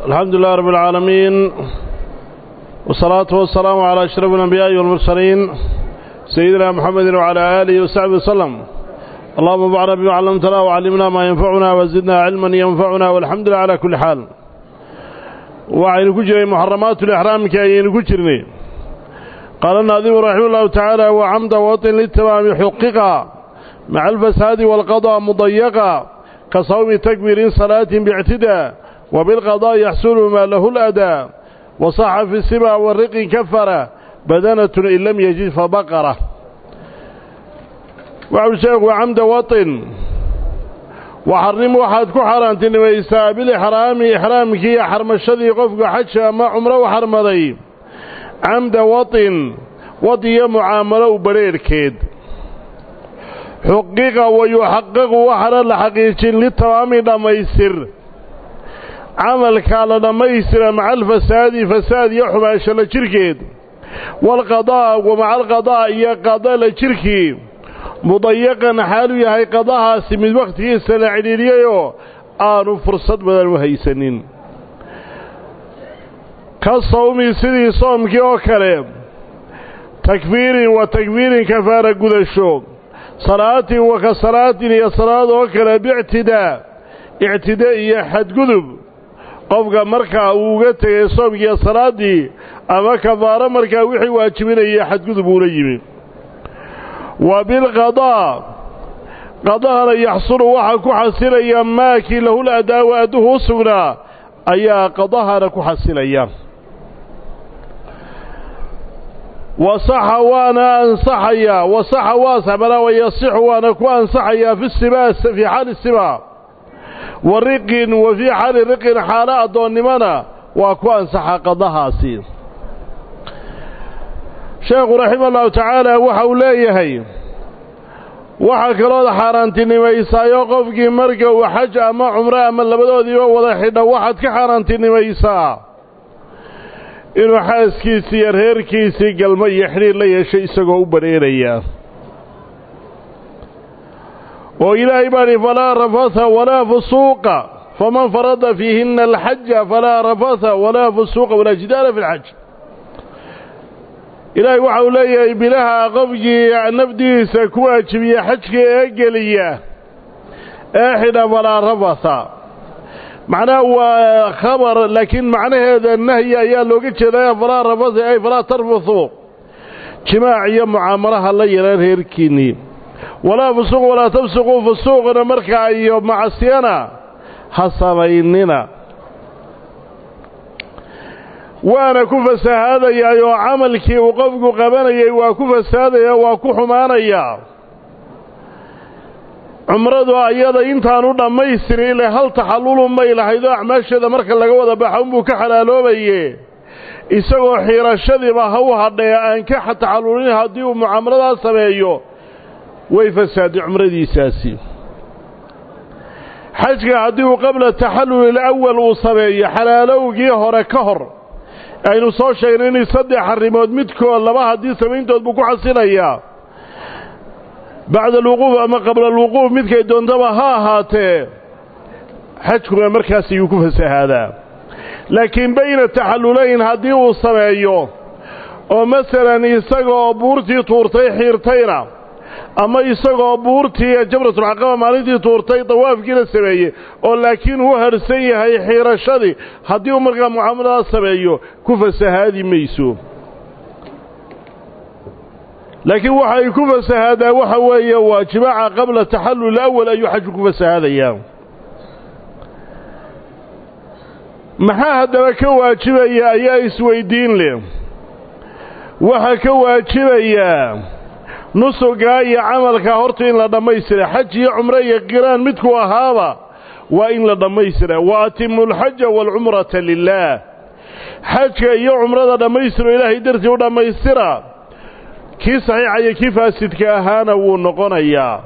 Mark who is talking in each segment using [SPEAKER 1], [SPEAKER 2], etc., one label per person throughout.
[SPEAKER 1] الحمد لله رب العالمين والصلاة والسلام على أشرف الأنبياء والمرسلين سيدنا محمد وعلى آله وصحبه وسلم اللهم انفعنا بما علمتنا وعلمنا ما ينفعنا وزدنا علما ينفعنا والحمد لله على كل حال وعين كجري محرمات الإحرام كأين كجرني قال الناظم رحمه الله تعالى وعمد وطن للتمام حققا مع الفساد والقضاء مضيقا كصوم تكبير صلاة باعتداء وبالقضاء يحصل ما له الأداء وصح في السبع والرق كفر بدنة إن لم يجد فبقرة وعلى شيخ وعمد وطن وحرم واحد كحران تنميسا بالإحرام إحرامك يا حرم الشذي قفق حجة ما عمره وحرم ذي عمد وطن وضي معاملة برير كيد حقيقة ويحقق وحرا لحقيق للتمام دميسر عملك على دميسر مع الفساد فساد يحماش لجركيد والقضاء ومع القضاء يقضى لجركي مضيقا حاله يهي قضاها سمد وقته سلعليليو آنو فرصة بدل وهيسنين كالصوم سيدي صوم كيو كلام تكبير وتكبير كفارة قدشو صلاة وكصلاة هي صلاة وكلا باعتداء اعتداء هي حد قذب qofka markaa uu uga tegay soomkiiyo salaaddii ama kafaaro markaa wixii waajibinaya xadgudub uula yimi wa bilqadaa qadahana yaxsulu waxaa ku xasilaya maakii lahul adaawa adduhu u sugnaa ayaa qadahana ku xasilaya wasaxa waana ansaxayaa wasaxa waa saxbalaa wayasixu waana ku ansaxayaa fi sibaa fii xaali sibaa wa riqin wa fii xaali riqin xaalo addoonnimona waa ku ansaxa qadahaasi sheekhu raxima allahu tacaala waxa uu leeyahay waxaa kalooda xaaraantinimaysaayo qofkii marka uu xaj ama cumro ama labadoodiiba wada xidha waxaad ka xaaraantinimaysaa inuu xaaskiisii iyo reerkiisii galmo iyo xidhiir la yeeshay isagoo u badheeraya oo ilaahay baa dhi falaa rafatha walaa fusuuqa faman farada fiihinna alxaja falaa rafatha walaa fusuuqa walaa jidaala fi lxaj ilaahay waxa uu leeyahay bilaha qofkii nafdiisa ku waajibiya xajka ee geliya ee xidha falaa rafatha macnaha waa khabar laakiin macnaheeda nahyi ayaa looga jeedaya falaa rafatha ay falaa tarfathu jimaac iyo mucaamalaha la yeelan reerkiinnii walaa fusuuq walaa tafsuquu fusuuqna markaa iyo macsiyana ha samaynina waana ku fasahaadayaa oo camalkii uu qofku qabanayay waa ku fasahaadaya waa ku xumaanayaa cumradu ayada intaanu dhammaystirin ile hal taxallulu may lahaydoo acmaasheeda marka laga wada baxa unbuu ka xalaaloobaye isagoo xiirashadiiba ha u hadhee aan ka taxallulin haddii uu mucaamaladaas sameeyo way fasaaday cumradiisaasi xajka haddii uu qabla taxallul alawal uu sameeyo xalaalowgii hore ka hor aynu soo sheegnay inay saddex arrimood midkood laba haddii samayntood buu ku xasilayaa bacda alwuquuf ama qabla alwuquuf midkay doontaba ha ahaatee xajkuna markaas ayuu ku fasahaadaa laakiin bayna taxallulayn haddii uu sameeyo oo masalan isagaoo buurtii tuurtay xiirtayna ama isagoo buurtii jamratulcaqaba maalintii tuurtay dawaafkiina sameeyey oo laakiin uu harsan yahay xiirashadii haddii uu markaa mucaamaladaas sameeyo ku fasahaadi mayso laakiin waxa ay ku fasahaadaa waxa weeye waa jimaaca qabla taxallul awal ayuu xaju ku fasahaadayaa maxaa haddaba ka waajibaya ayaa isweydiin leh waxaa ka waajibayaa nusugaa iyo camalka horta in la dhammaystira xaj iyo cumro iyo qiraan midkuu ahaaba waa in la dhammaystira wa atimu alxaja waalcumrata lilaah xajka iyo cumrada dhammaystiro ilaahay dartii u dhammaystira kii saxiixa iyo kii faasidka ahaana wuu noqonayaa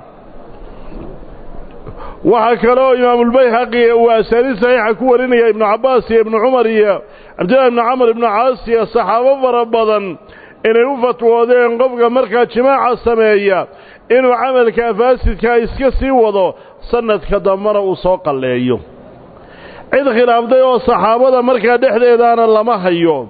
[SPEAKER 1] waxaa kaloo imaamulbayhaqi uu asaaniid saxiixa ku warinaya ibnu cabbaas iyo ibnu cumar iyo cabdillahi ibnu camar ibnu caas iyo saxaabo fara badan inay u fatwoodeen qofka markaa jimaaca sameeya inuu camalka faasidkaa iska sii wado sanadka dambana uu soo qalleeyo cid khilaaftay oo saxaabada markaa dhexdeedaana lama hayo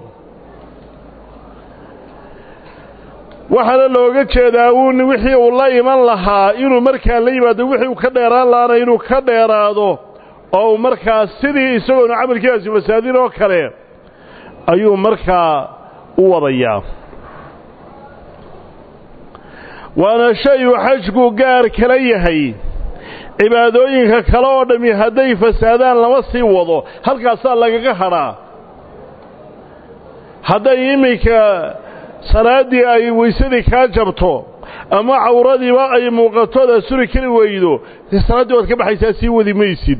[SPEAKER 1] waxaana looga jeedaa uun wixii uu la iman lahaa inuu markaa la yimaado wixii uu ka dheeraan lahaana inuu ka dheeraado oo uu markaa sidii isagoonu camalkiiaasi fasaadin oo kale ayuu markaa u wadayaa waana shay uu xajku gaar kala yahay cibaadooyinka kale oo dhammi hadday fasaadaan lama sii wado halkaasaa lagaga hadhaa hadday iminka salaaddii ay weysadii kaa jabto ama cawradiiba ay muuqatooda suri kari weydo dee salaaddii waad ka baxaysaa sii wadi maysid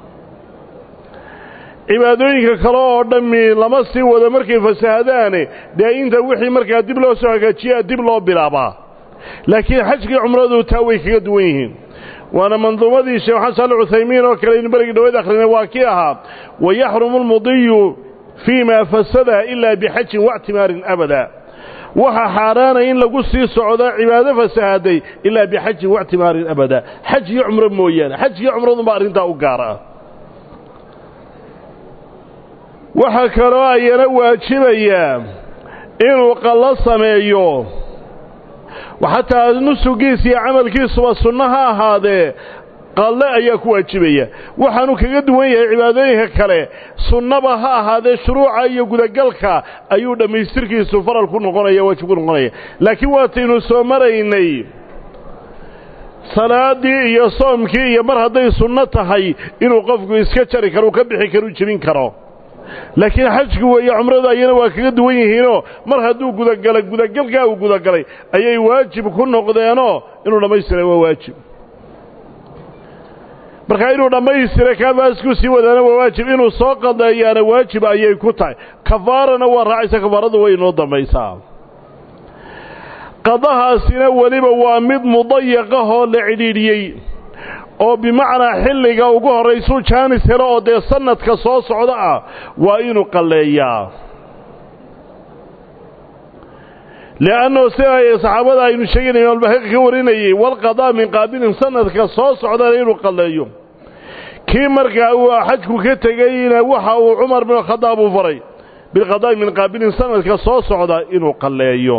[SPEAKER 1] cibaadooyinka kale oo dhammi lama sii wado markay fasaahadaane dee inta wixii markaa dib loo soo hagaajiyaa dib loo bilaabaa laakiin xajkii cumradu taa way kaga duwan yihiin waana manduumadii sheekh xasan saali cuthaymiin oo kale inu berigii dhawayd akhrinay waa kii ahaa wayaxrumu almudiyu fii maa fasada ilaa bixajin waictimaarin abada waxa xaaraana in lagu sii socdo cibaado fasahaday ilaa bixajin waictimaarin abada xaj iyo cumro mooyaane xajkiyo cumradunbaa arrintaa u gaar ah waxaa kaloo ayana waajibayaa inuu qallo sameeyo xataa nusugiis iyo camalkiisuba sunno ha ahaadee qalle ayaa ku waajibaya waxaanu kaga duwan yahay cibaadooyinka kale sunnaba ha ahaadee shuruuca iyo gudagalka ayuu dhammaystirkiisu faral ku noqonaya waajib ku noqonaya laakiin waataynu soo maraynay salaaddii iyo soomkii iyo mar hadday sunno tahay inuu qofku iska jari karo uu ka bixi karo u jebin karo laakiin xajku weeye cumradu ayana waa kaga duwan yihiinoo mar hadduu gudagalay gudagalkaa uu gudagalay ayay waajib ku noqdeenoo inuu dhammaystiray waa waajib markaa inuu dhammaystiray kaafaasku sii wadaana waa waajib inuu soo qadeeyaana waajib ayay ku tahay kafaarana waa raacaysa kafaaradu way inoo dambaysaa qadahaasina weliba waa mid mudayaqahoo la cidhiidhiyey oo bimacnaa xilliga ugu horraysuu jaanis helo oo dee sannadka soo socda ah waa inuu qalleeyaa li'annahu sida saxaabada aynu sheegaynay imaamulbahiqi ka warinayey walqadaa min qaabilin sannadka soo socdana inuu qalleeyo kii markaa uu xajku ka tegeyna waxa uu cumar bin khadaab uu faray bilqadaa'i min qaabilin sannadka soo socda inuu qalleeyo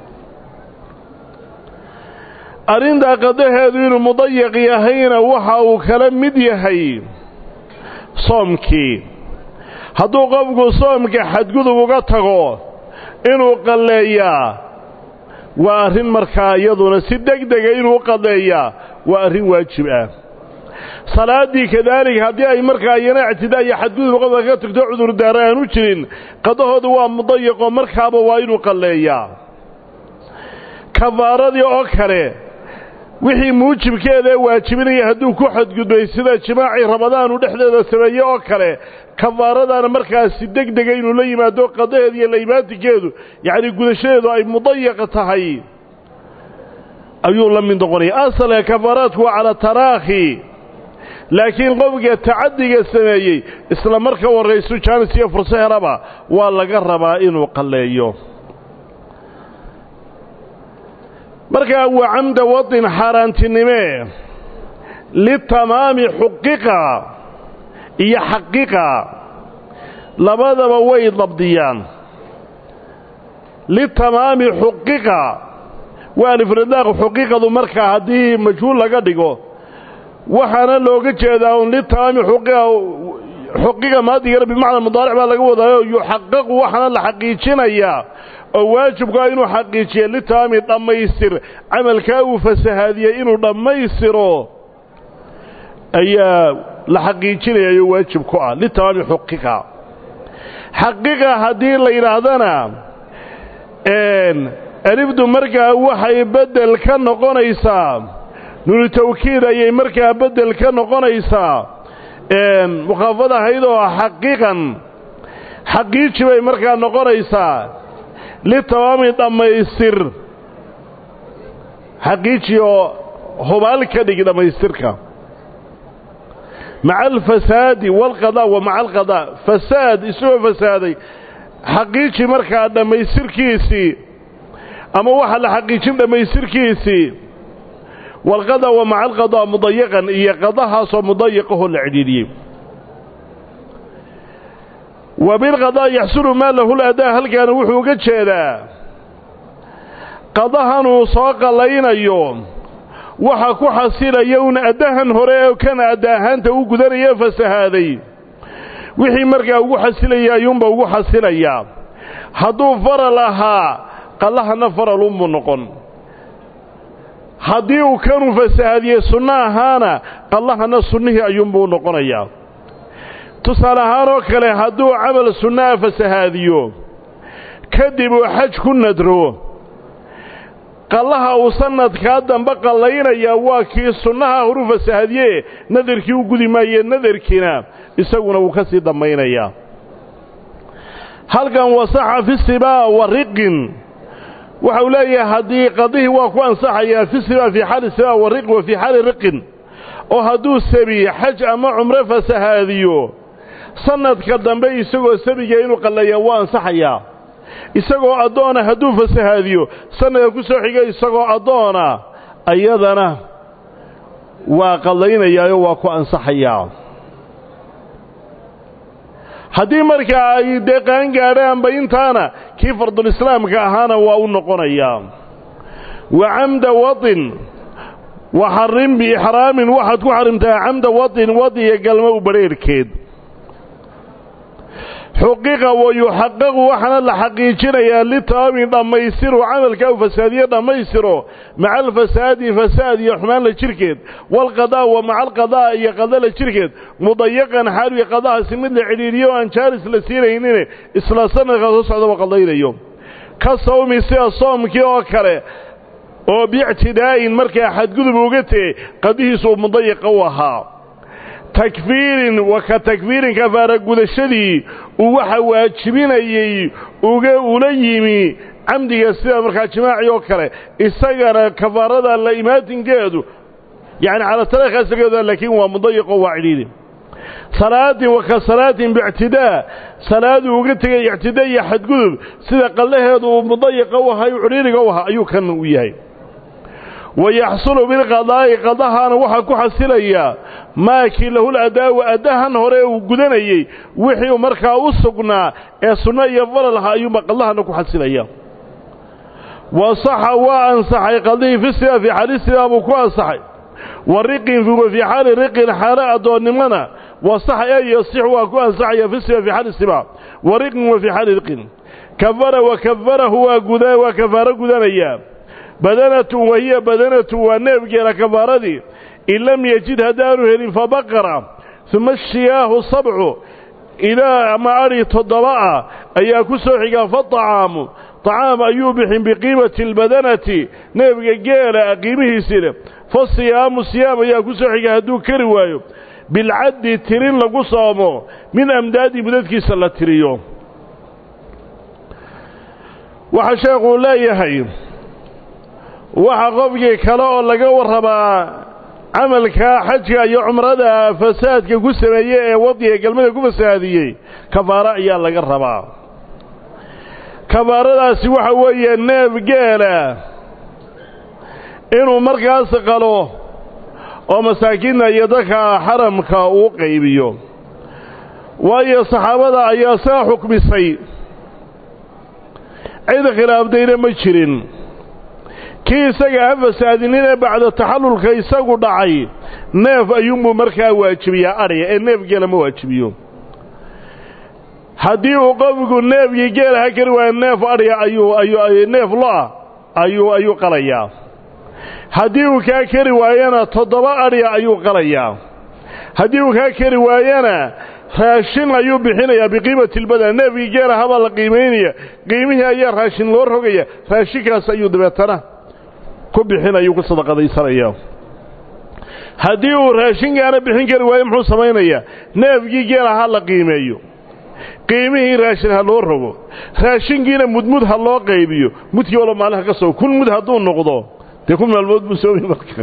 [SPEAKER 1] arrintaa qadaheedu inuu mudayaq yahayna waxa uu kala mid yahay soomkii hadduu qofku soomka xadgudub uga tago inuu qalleeyaa waa arrin markaa iyaduna si deg dega inuu qalleeyaa waa arrin waajib ah salaaddii kadaalika haddii ay markaa iyana ictidaa iyo xadgudub qofka ka tagto cudurdaara aanu jirin qadahoodu waa mudayaqoo markaaba waa inuu qalleeyaa kafaaradii oo kale wixii muujibkeeda waajibinaya hadduu ku xadgudbay sida jimaacii ramadaanu dhexdeeda sameeye oo kale kafaaradaana markaasi deg dega inuu la yimaado qadaheeda iyo laimaatinkeedu yacni gudashadeedu ay mudayaqa tahay ayuu la mid noqonaya asalka kafaaraadku waa cala taraakhi laakiin qofka tacaddiga sameeyey isla marka warraysu jaanis iyo furso helaba waa laga rabaa inuu qalleeyo markaa waa camda wadin xaaraantinimee litamaami xuqiqa iyo xaqiqa labadaba way dabdiyaan litamaami xuqiqa waa alifradaaq xuqiiqadu markaa haddii majhuul laga dhigo waxaana looga jeedaa un litamaami xuqiqa xuqiqa maadigana bimacna mudaaric baa laga wadaayo yuxaqaqu waxaana la xaqiijinayaa oo waajibku ah inuu xaqiijiya litaami dhammaystir camalkaa uu fasahaadiyey inuu dhammaystiro ayaa la xaqiijinayayo waajib ku ah litamaami xuqiqa xaqiqa haddii la yidhaahdana alifdu markaa waxay beddel ka noqonaysaa nunu tawkiid ayay markaa beddel ka noqonaysaa mukhaafad ahayd oo xaqiiqan xaqiiji bay markaa noqonaysaa litamaami dhammaystir xaqiiji oo hubaal ka dhig dhammaystirka maca alfasaadi waalqadaa wa maca alqadaa fasaad isagoo fasaaday xaqiiji markaa dhammaystirkiisii ama waxaa la xaqiijin dhammaystirkiisii waalqadaa wa maca alqadaa mudayaqan iyo qadahaasoo mudayaqahoo la cidhiidhiyey wa bilqadaa yaxsulu maa lahu ladaa halkaana wuxuu uga jeedaa qadahanuu soo qallaynayo waxa ku xasilaya un addahan hore oo kana adda ahaanta u gudanaya fasahaaday wixii markaa ugu xasilaya ayuunba ugu xasilayaa hadduu faral ahaa qallahana faral unbuu noqon haddii uu kanuu fasahaadiyey sunno ahaana qallahana sunnihii ayuunbuu noqonayaa tusaale ahaan oo kale hadduu camal sunnaha fasahaadiyo kadib uu xaj ku nadro qallaha uu sanadkaa dambe qallaynayaa waa kii sunnaha horu fasahaadiye nadarkii u gudi maaye nadarkiina isaguna wuu ka sii dambaynayaa halkan wasaxa fi sibaa wa riqin waxa uu leeyahay haddii qadihii waa ku ansaxayaa fi sibaa fii xaali sibaa wa riqin wa fii xaali riqin oo hadduu sabi xaj ama cumro fasahaadiyo sanadka dambe isagoo sabiga inuu qallayaa waa ansaxayaa isagoo addoona hadduu fasahaadiyo sanadka ku soo xiga isagoo addoona ayadana waa qallaynayaao waa ku ansaxayaa haddii markaa ay dee qaan gaadhaanba intaana kii fardulislaamka ahaana waa u noqonayaa wa camda watin wa xarrim biixraamin waxaad ku xarrimtaa camda watin wadi iyo galmo u badrheerhkeed xuqiqa wa yuxaqaqu waxaana la xaqiijinayaa litaami dhammaystiru camalkaa u fasaadiye dhammaystiro maca alfasaadi fasaad iyo xumaanla jirhkeed waalqadaa wa maca alqadaa iyo qadala jirhkeed mudayaqan xaaluya qadahaasi mid la cidhiiriyo o aan jaaris la siinaynine isla sanadkaa soo socdaba qadaynayo ka sawmi sida soomkii oo kale oo biictidaa'in markaa xadgudub uga tegey qadihiisu uu mudayaqa u ahaa takfiirin wa ka takfiirin kafaara gudashadii uu waxa waajibinayey uga ula yimi camdiga sida markaa jimaaci oo kale isagana kafaarada la imaatinkeedu yacni cala tariikhaasgeeda laakiin waa mudayiqo waa cidhiidhi salaatin wa ka salaatin biictidaa salaaduu uga tegay ictidaa iyo xadgudub sida qallaheedu uu mudayiqa u ahaa u cidhiidhiga u ahaa ayuu kan u yahay wa yaxsulu bilqadaa'i qadahaana waxaa ku xasilayaa maakii lahul adaawu addahan hore uu gudanayey wixii uu markaa u sugnaa ee sunno iyo faralha ayuunba qadahana ku xasilaya wa saxa waa ansaxay qadihii fi siba fii xaali siba buu ku ansaxay wa riqin wa fii xaali riqin xaalo addoonnimona wa saxa ee yasixu waa ku ansaxaya fi siba fii xaali siba wa riqin wa fii xaali riqin kafara wa kafarahu waa guda waa kafaaro gudanayaa badanatun wahiya badanatun waa neefgeela kafaaradii in lam yejid haddaanu helin fabaqara uma shiyaahu sabcu ilaa ama adhi toddoba ah ayaa ku soo xigaa faطacaamu طacaam ayuu bixin biqiimati اlbadanati neefga geela qiimihiisii leh fasiyaamu siyaam ayaa ku soo xiga hadduu kari waayo bilcaddi tirin lagu soomo min amdaadi mudadkiisa la tiriyo waxaa sheekuu leeyahay waxa qofkii kale oo laga warrabaa camalkaa xajka iyo cumrada fasaadka ku sameeyey ee wadiga galmada ku fasaadiyey kafaaro ayaa laga rabaa kafaaradaasi waxa weeye neef geela inuu markaas qalo oo masaakiinta iyo dadka xaramka uu qaybiyo waayo saxaabada ayaa saa xukmisay cid khilaaftayna ma jirin kii isaga ha fasaadinine bacda taxallulka isagu dhacay neef ayuunbuu markaa waajibiyaa adhiga ee neef geela ma waajibiyo haddii uu qofku neefkii geela ha kari waayo neef adhiga ayuu ayuu neef lo-a ayuu ayuu qalayaa haddii uu kaa kari waayana toddoba adhiga ayuu qalayaa haddii uu kaa kari waayana raashin ayuu bixinayaa biqiimati lbadan neefkii geela habaa la qiimaynaya qiimihii ayaa raashin loo rogaya raashinkaas ayuu dabeetana ku bixinayuu ku sadaqadaysanaya haddii uu raashinkaana bixin kari waayo muxuu samaynayaa neefkii geela ha la qiimeeyo qiimihii raashin ha loo rogo raashinkiina mudmud ha loo qaybiyo mudkii walo maalinha ka soo kun mud hadduu noqdo dee kun maalmood buu soomi marka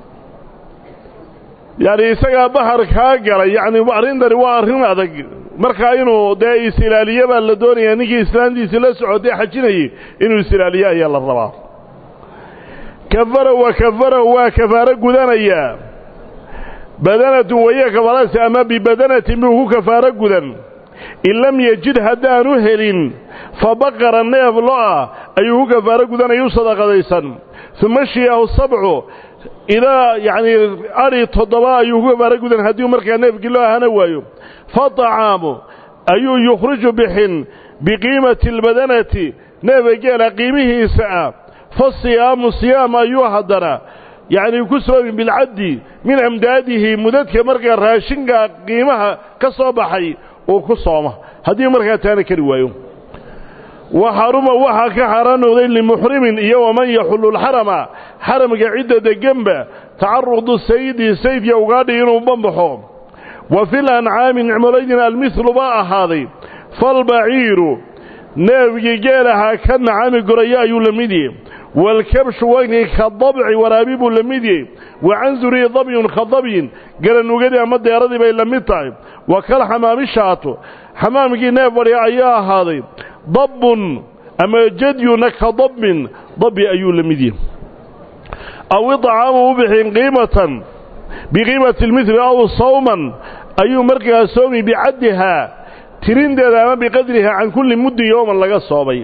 [SPEAKER 1] yacni isagaa bahar kaa galay yacni arrintani waa arrin adag markaa inuu dee is-ilaaliye baa la doonayaa ninkii islaantiisii la socotay xajinayay inuu is-ilaaliye ayaa la rabaa kafara wa kafarahu waa kafaaro gudanayaa badanatun waya kafaaradaasi ama bibadanatin buu ku kafaaro gudan in lam yejid haddaanu helin fa baqara neef lo-a ayuu ku kafaaro gudanaya u sadaqadaysan uma shiyaahu sabcu ilaa yacnii adhi toddoba ayuu ku kafaaro gudan haddii markaa neefkii loo ahana waayo fa طacaamu ayuu yukhriju bixin biqiimati albadanati neefa geela qiimihiisa ah fa siyaamu siyaam ayuu haddana yacnii ku soomi bilcaddi min amdaadihi mudadka markaa raashinka qiimaha ka soo baxay uu ku sooma haddii markaa taana kari waayo wa xaruma waxaa ka xaaraan noqday limuxrimin iyo waman yaxullu lxarama xaramka cidda deganba tacarudu sayidi sayidka ugaadhi inuu bambaxo wa fil ancaami nicmolaydina almihlu baa ahaaday falbaciiru neefgii geelahaa ka nacami goraya ayuu la mid yahy waalkabshu wagni ka dabci waraabi buu la mid yahy wa canzurii dabyun ka dabyin garanugadii ama deeradii bay la mid tahay wa kal xamaami shaato xamaamkii neef fadhiya ayaa ahaaday dabbun ama jadyuna ka dabbin dabbi ayuu la mid yahy aw idcaamu u bixin qiimatan biqiimati lmithli aw sawman ayuu markaa soomi bicaddihaa tirinteeda ama biqadriha can kulli muddin yowman laga soomay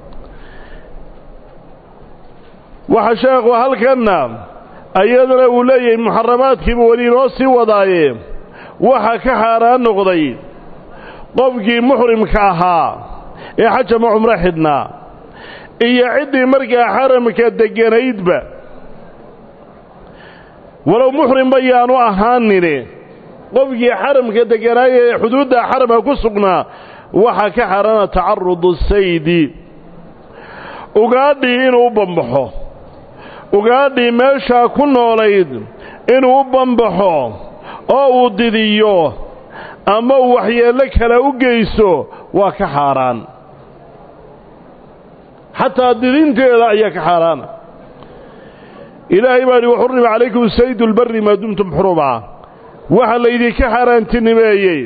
[SPEAKER 1] waxa sheekhu halkanna iyadana uu leeyahay muxaramaadkiibu weli inoo sii wadaaye waxa ka xaaraan noqday qofkii muxrimka ahaa ee xajama cumro xidhnaa iyo ciddii markaa xaramka degganaydba walow muxrimba yaanu ahaanine qofkii xaramka degganaaya ee xuduudda xaramka ku sugnaa waxaa ka xaaraana tacarudu saydi ugaadhii inuu u bambaxo ugaadhii meeshaa ku noolayd inuu u bambaxo oo uu didiyo ama uu waxyeello kale u geysto waa ka xaaraan xataa didinteeda ayaa ka xaaraana ilaahay baa idhi waxurrima calaykum saydu lbarri maa dumtum xuruba waxa laydinka xaaraantinimeeyey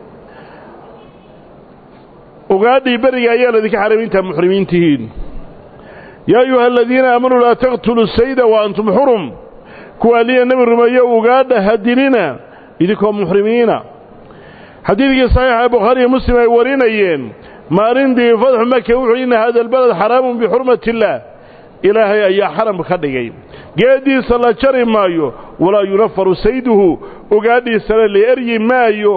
[SPEAKER 1] ugaadhii beriga ayaa laydinka xaaraamay intaa muxrimiin tihiin yaa ayuha aladiina aamanuu laa taqtuluu sayda wa antum xurum kuwaa liya nebi rumeeyo ugaadha hadilina idinkoo muxrimiina xadiidkii saxiixa bukhaariiyo muslim ay warinayeen maalintii fatxu maka wuxuu inna hada albalad xaraamun bixurmati illaah ilaahay ayaa xaram ka dhigay geeddiisa la jari maayo walaa yunafaru sayduhu ugaadhiisana la eryi maayo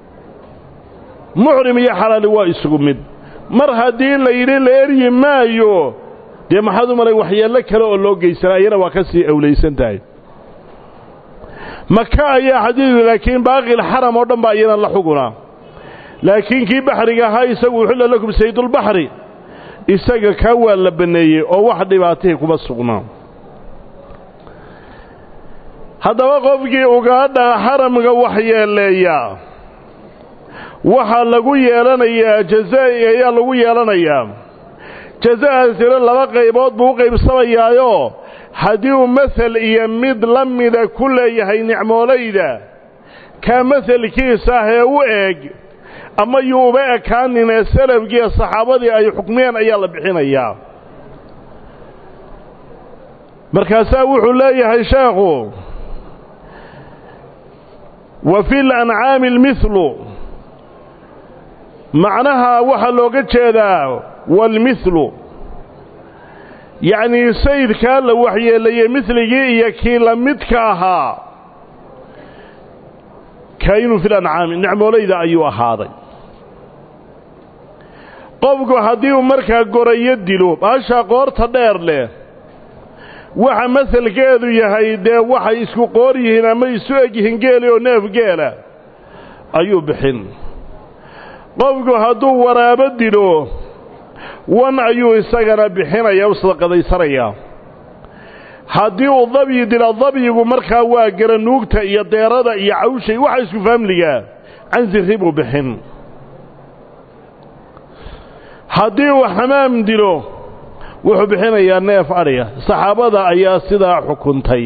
[SPEAKER 1] muxrim iyo xalaali waa isugu mid mar haddii la yidhi la eryi maayo dee maxaad u malay waxyeello kale oo loo geysanaa ayana waa ka sii awlaysan tahay maka ayaa xadiidku laakiin baaqil xaram oo dhan baa iyana la xugunaa laakiin kii baxriga ahaa isagu uxilla lakum saydulbaxri isaga kaa waa la banneeyey oo wax dhibaatihii kuma sugnaa haddaba qofkii ugaadha xaramka waxyeeleeya waxaa lagu yeelanayaa jazaa'i ayaa lagu yeelanayaa jaza'aasina laba qaybood buu u qaybsamayaayoo haddii uu masel iyo mid la mida ku leeyahay nicmoolayda kaa maselkiisa ah ee u eeg ama yuu uba ekaaninee salafkiiyo saxaabadii ay xukmiyeen ayaa la bixinayaa markaasaa wuxuu leeyahay sheekhu wa fi lancaami almihlu macnaha waxaa looga jeedaa waalmihlu yacnii sayidkaa la waxyeelayey midligii iyo kii la midka ahaa kaayinu fi lancaami nicmoolayda ayuu ahaaday qofku haddii uu markaa gorayo dilo baashaa qoorta dheer leh waxa masalkeedu yahay dee waxay isku qoor yihiin ama isu eg yihiin geeli oo neef geela ayuu bixin qofku hadduu waraabo dilo wan ayuu isagana bixinaya u sadaqadaysanayaa haddii uu dabyi dilo dabyigu markaa waa garanuugta iyo deerada iyo cawshay waxa isku faamligaa cansirri buu bixin haddii uu xamaam dilo wuxuu bixinayaa neef adhiga saxaabada ayaa sidaa xukuntay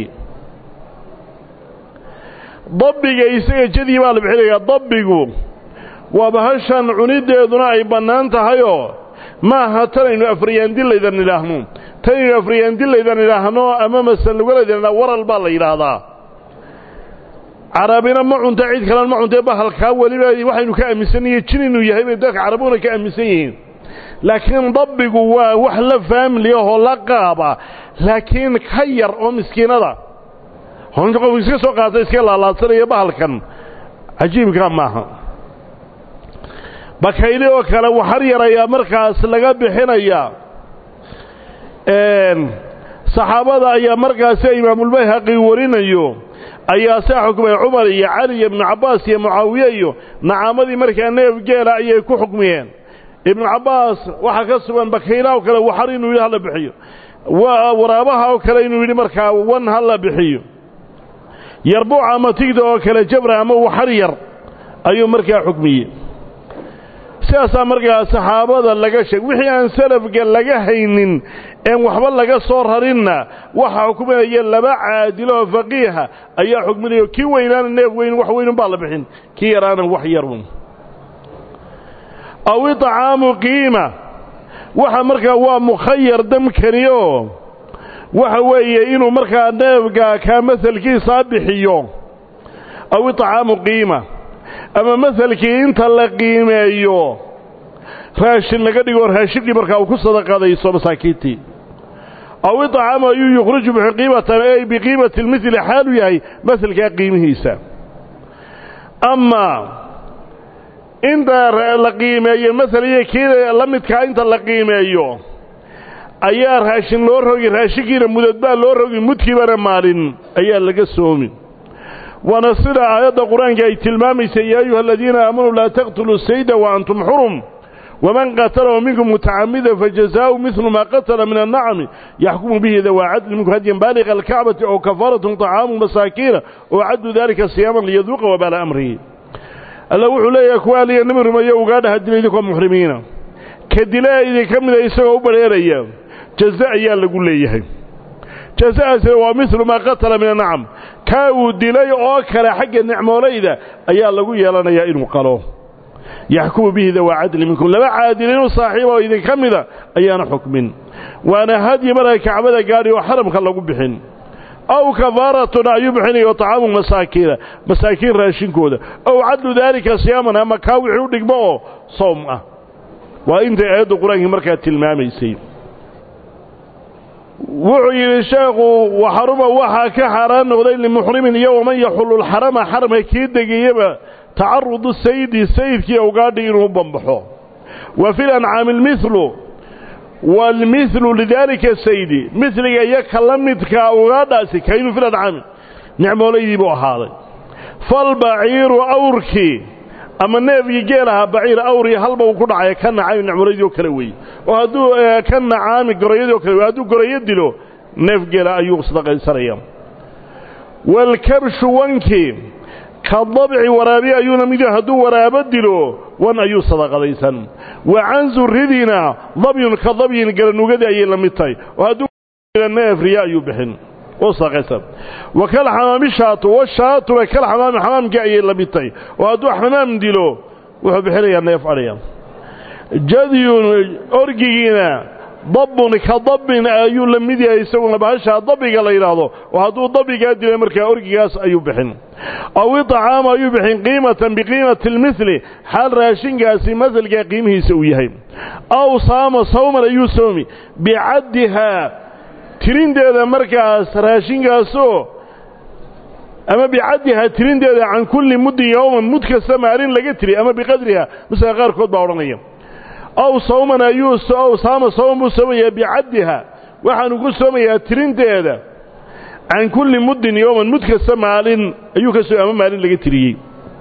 [SPEAKER 1] dabbiga isaga jadii baa la bixinayaa dabbigu waa bahashan cunideeduna ay bannaan tahayoo ma aha tanaynu afriyaandillaydan idhaahno tanaynu afriyaandillaydan idhaahno ama masallugalaydan idhahno waral baa la yidhaahdaa carabina ma cunta cid kalena ma cuntee bahalkaa weliba waxaynu ka aaminsannaye jin inuu yahay bay dadka carabuna ka aaminsan yihiin laakiin dabbigu waa wax la faamili ahoo la qaaba laakiin ka yar oo miskiinada honta qofku iska soo qaata iska laalaadsanaya bahalkan cajiibkaa maaha bakayli oo kale waxar yar ayaa markaas laga bixinaya saxaabada ayaa markaasi imaamulbayhaqi warinayo ayaa saa xukmay cumar iyo cali iyo ibnu cabbaas iyo mucaawiye iyo nacaamadii markaa neef geela ayay ku xukmiyeen ibnu cabbaas waxaa ka sugan bakaylaha oo kale waxar inuu yidhi hala bixiyo waraabaha oo kale inuu yidhi markaa wan hala bixiyo yarbuuc ama tigda oo kale jabra ama waxar yar ayuu markaa xukmiyey sidaasaa markaa saxaabada laga sheeg wixii aan salafga laga haynin een waxba laga soo rarinna waxa xukminaya laba caadilo oo faqiiha ayaa xukminayo kii weynaana neef weyn wax weynun baa la bixin kii yaraana wax yarun aw itcaamu qiima waxa markaa waa mukhayar damkani oo waxa weeye inuu markaa neefga kaa masalkiisaa bixiyo aw itcaamu qiima ama masalkii inta la qiimeeyo raashin laga dhigo raashinkii markaa uu ku sadaqadayso masaakiintii aw itcaamu ayuu yukhriju bixi qiimatan ay biqiimati lmili xaalu yahay masalkaa qiimihiisa ama inta la qiimeeyo masal iyo kii la midkaa inta la qiimeeyo ayaa raashin loo rogi raashinkiina mudad baa loo rogi mudkiibana maalin ayaa laga soomi waana sida aayadda qur-aanka ay tilmaamaysa yaa ayuha aladiina aamanuu laa taqtuluu sayda wa antum xurum waman qatalahu minkum mutacamida fajazaau midlu maa qatala min annacami yaxkumu bihi dawaa cadli minkum hadyan baaliqa alkacbati oo kafaaratun طacaamu masaakiina oo caddu dalika siyaaman liyaduuqa wabaala amrihi alla wuxuu leeyahay kuwa aliya nimi rumeeyo ugaadhaha dila idinkoo muxrimiina ka dilaa idinka mida isagoo u badheeraya jaza ayaa lagu leeyahay jaza'aasina waa midlu maa qatala min annacam kaa uu dilay oo kale xagga nicmoolayda ayaa lagu yeelanayaa inuu qalo yaxkumu bihi dawaa cadli minkum laba caadilinu saaxiiba oo idinka mida ayaana xukmin waana hadyi marka kacbada gaadhi oo xaramka lagu bixin aw kafaaratun ayuu bixinayo طacaamu masaakiina masaakiin raashinkooda ow cadlu daalika siyaaman ama kaa wixii u dhigmo oo soom ah waa intay aayadda qur-aankii markaa tilmaamaysay wuxuu yidhi sheekhu waxaruma waxaa ka xaaraan noqday limuxrimin iyo waman yaxulu lxarama xaramka kii degayaba tacarudu saydi sayidkii awgaadhi inuu bambaxo wa fi lancaami lmilu waalmithlu lidaalika saydi miliga iyo ka la midkaa ugaadhaasi kaynu fi lancaami nicmoolaydii buu ahaaday falbaciiru awrkii ama neefkii geelahaa baciir awrii halba uu ku dhacay ka nacaami nicmoolaydii oo kale weeye oo hadduu ka nacaami gorayadii oo kale wey hadduu gorayo dilo neef geela ayuu sadaqaysanaya waalkabshu wankii ka dabci waraabi ayuuna mid hadduu waraabo dilo wan ayuu sadaqadaysan wa canzu ridina dabyun ka dabyin garanugadii ayay la mid tahay oo hadduu neef riya ayuu bixin oo sadaqaysan wa kal xamaami shaatu washaatuna kal xamaami xamaamkii ayay la mid tahay oo hadduu xamaam dilo wuxuu bixinayaa neef adhiya jadyun orgigiina dabbun ka dabbin ayuu la mid yahay isaguna bahashaa dabbiga la yidhaahdo oo hadduu dabbigaa dilay markaa orgigaas ayuu bixin aw iطcaama ayuu bixin qiimatan biqiimati اlmili xaal raashinkaasi masalkaa qiimihiisa uu yahay aw saama sawman ayuu soomi bicaddihaa tirinteeda markaas raashinkaasoo ama bicaddihaa tirinteeda can kulli muddin yowman mud kasta maalin laga tiri ama biqadriha masalka qaarkood baa odhanaya aw sawman ayuu aw saama sawman buu soomayaa bicaddiha waxaanu ku soomayaa tirinteeda can kulli muddin yowman mud kasta maalin ayuu ka soo ama maalin laga tiriyey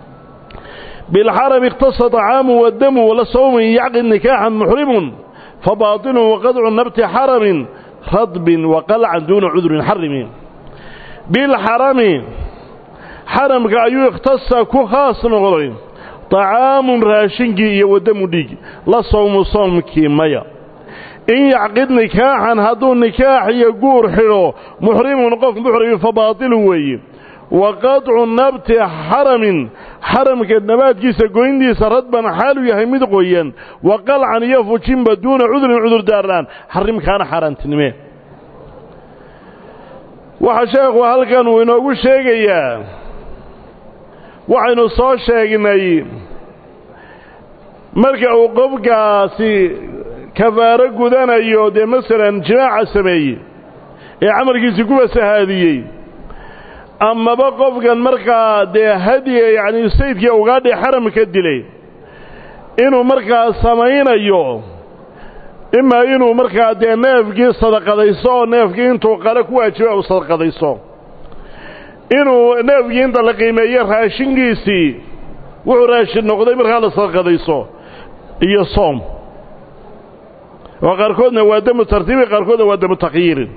[SPEAKER 1] bilxarami ikhtasa طacaamu wadamu wala sawmin yacqid nikaaxan muxrimun fabaaطinun waqadcu nabti xaramin radbin waqalcan duuna cudrin xarimi bilxarami xaramka ayuu ikhtasa ku khaas noqday طacaamun raashinkii iyo wadamu dhiig la sawmu soomkii maya in yacqid nikaaxan hadduu nikaax iyo guur xidho muxrimun qof muxrimi fa baatilun weeye wa qadcu nabti xaramin xaramka nabaadkiisa goyntiisa radban xaalu yahay mid qoyan wa qalcan iyo fujinba duuna cudurin cudurdaarlaan xarimkaana xaaraantinime waxaa sheekhu halkan uu inoogu sheegayaa waxaynu soo sheegnay marka uu qofkaasi kafaaro gudanayo dee masalan jimaaca sameeyey ee camalkiisii ku fasahaadiyey amaba qofkan markaa dee hadiga yacni saydkii ugaadhi xaramka dilay inuu markaa samaynayo imaa inuu markaa dee neefkii sadaqadayso oo neefkii intuu qale ku waajiba uu sadaqadayso inuu neefkii inta la qiimeeyo raashinkiisii wuxuu raashin noqday markaa la sadaqadayso iyo soom oo qaarkoodna waa damu tartiibi qaarkoodna waa damu takhyiirin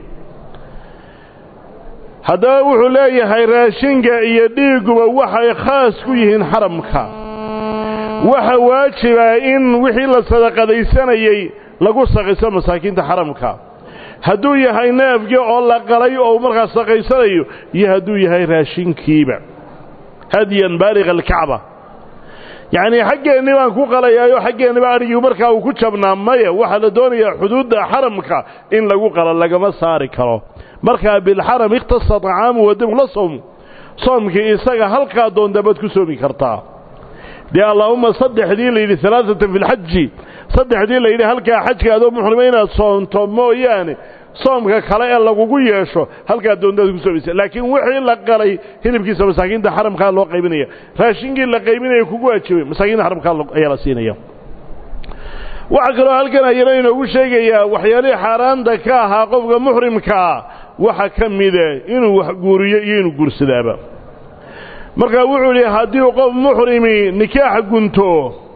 [SPEAKER 1] haddaba wuxuu leeyahay raashinka iyo dhiiguba waxay khaas ku yihiin xaramka waxa waajiba in wixii la sadaqadaysanayey lagu saqiso masaakiinta xaramka hadduu yahay neefkii oo la qalay oo markaa saqaysanayo iyo hadduu yahay raashinkiiba hadyan baaliga alkacba yacnii xaggeenni baan ku qalayaayo xaggeenniba adhigii markaa uu ku jabnaa maya waxaa la doonayaa xuduudda xaramka in lagu qalo lagama saari karo markaa bilxaram ikhtasa طacaamu wadamu la sowm soomkii isaga halkaa doontabaad ku soomi kartaa dee allaahumma saddexdii la yidhi alaaatan fi lxaji saddexdii la yidhi halkaa xajka adoo muxrima inaad soonto mooyaane soomka kale ee lagugu yeesho halkaa doontaad ku soomaysa laakiin wixii la qalay hilibkiisa masaakiinta xaramkaa loo qaybinaya raashinkii la qaybinaya kugu waajibay masaakiinta xaramkaa ayaa la siinaya waxaa kaloo halkan ayana inoogu sheegayaa waxyaalihii xaaraanta ka ahaa qofka muxrimkaa waxa ka mida inuu wax guuriyo iyo inuu guursadaaba markaa wuxuu idhi haddii qof muxrimi nikaax gunto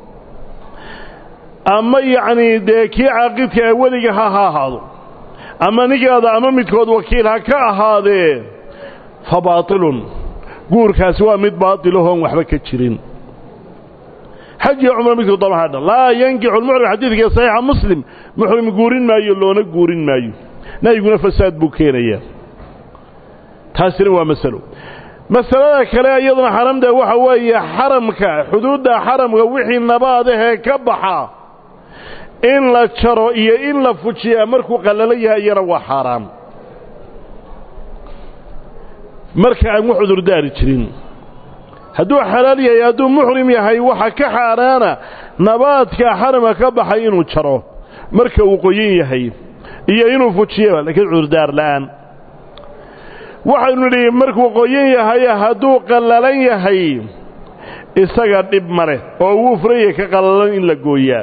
[SPEAKER 1] ama yacnii dee kii caaqidka ee weliga ha ha ahaado ama ninkaada ama midkood wakiil ha ka ahaadee fa baatilun guurkaasi waa mid baatilahoon waxba ka jirin xaj iyo cumro midkuu daba hadha laa yankixu lmuxrim xadiidka saxiixa muslim muxrim guurin maayo loona guurin maayo nahyiguna fasaad buu keenayaa taasina waa masalo masalada kale iyaduna xaramda waxa weeye xaramka xuduudda xaramka wixii nabaadahee ka baxa in la jaro iyo in la fujiyaa markuu qallalo yahay iyana waa xaaraam marka aan wax cudurdaari jirin hadduu xalaal yahay hadduu muxrim yahay waxa ka xaaraana nabaadka xaramka ka baxay inuu jaro marka uu qoyan yahay iyo inuu fujiyaba laakiin cudurdaar la'aan waxaynu nidhi markuu qoyan yahay hadduu qallalan yahay isaga dhib ma leh oo wuu furaya ka qallalan in la gooyaa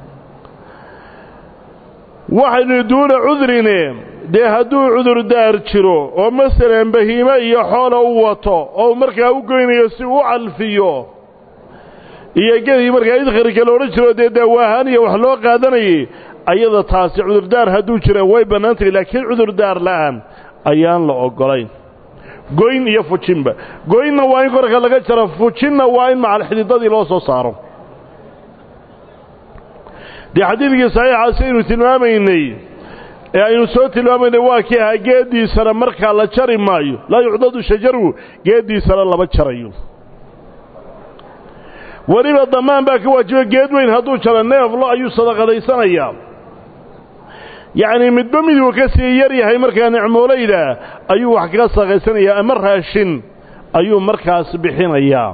[SPEAKER 1] waxaynu duuna cudrine dee hadduu cudurdaar jiro oo masalan bahiime iyo xoola u wato oo markaa u goynayo si u calfiyo iyo gedii markaa idkharka la odhan jiro dee daawaahaan iyo wax loo qaadanayay ayada taasi cudurdaar hadduu jira way bannaan tahay laakiin cudurdaar la'aan ayaan la oggolayn goyn iyo fujinba goynna waa in korka laga jaro fujinna waa in macal xididadii loo soo saaro dee xadiidkii saxiixaasi aynu tilmaamaynay ee aynu soo tilmaamaynay waa kii ahaa geeddiisana markaa la jari maayo laa yucdadu shajaru geeddiisana lama jarayo weliba dammaan baa ka waajiba geed weyn hadduu jaro neeflo ayuu sadaqadaysanayaa yacnii midba miduu ka sii yar yahay markaa nicmoolayda ayuu wax kaga sadaqaysanayaa ama raashin ayuu markaas bixinayaa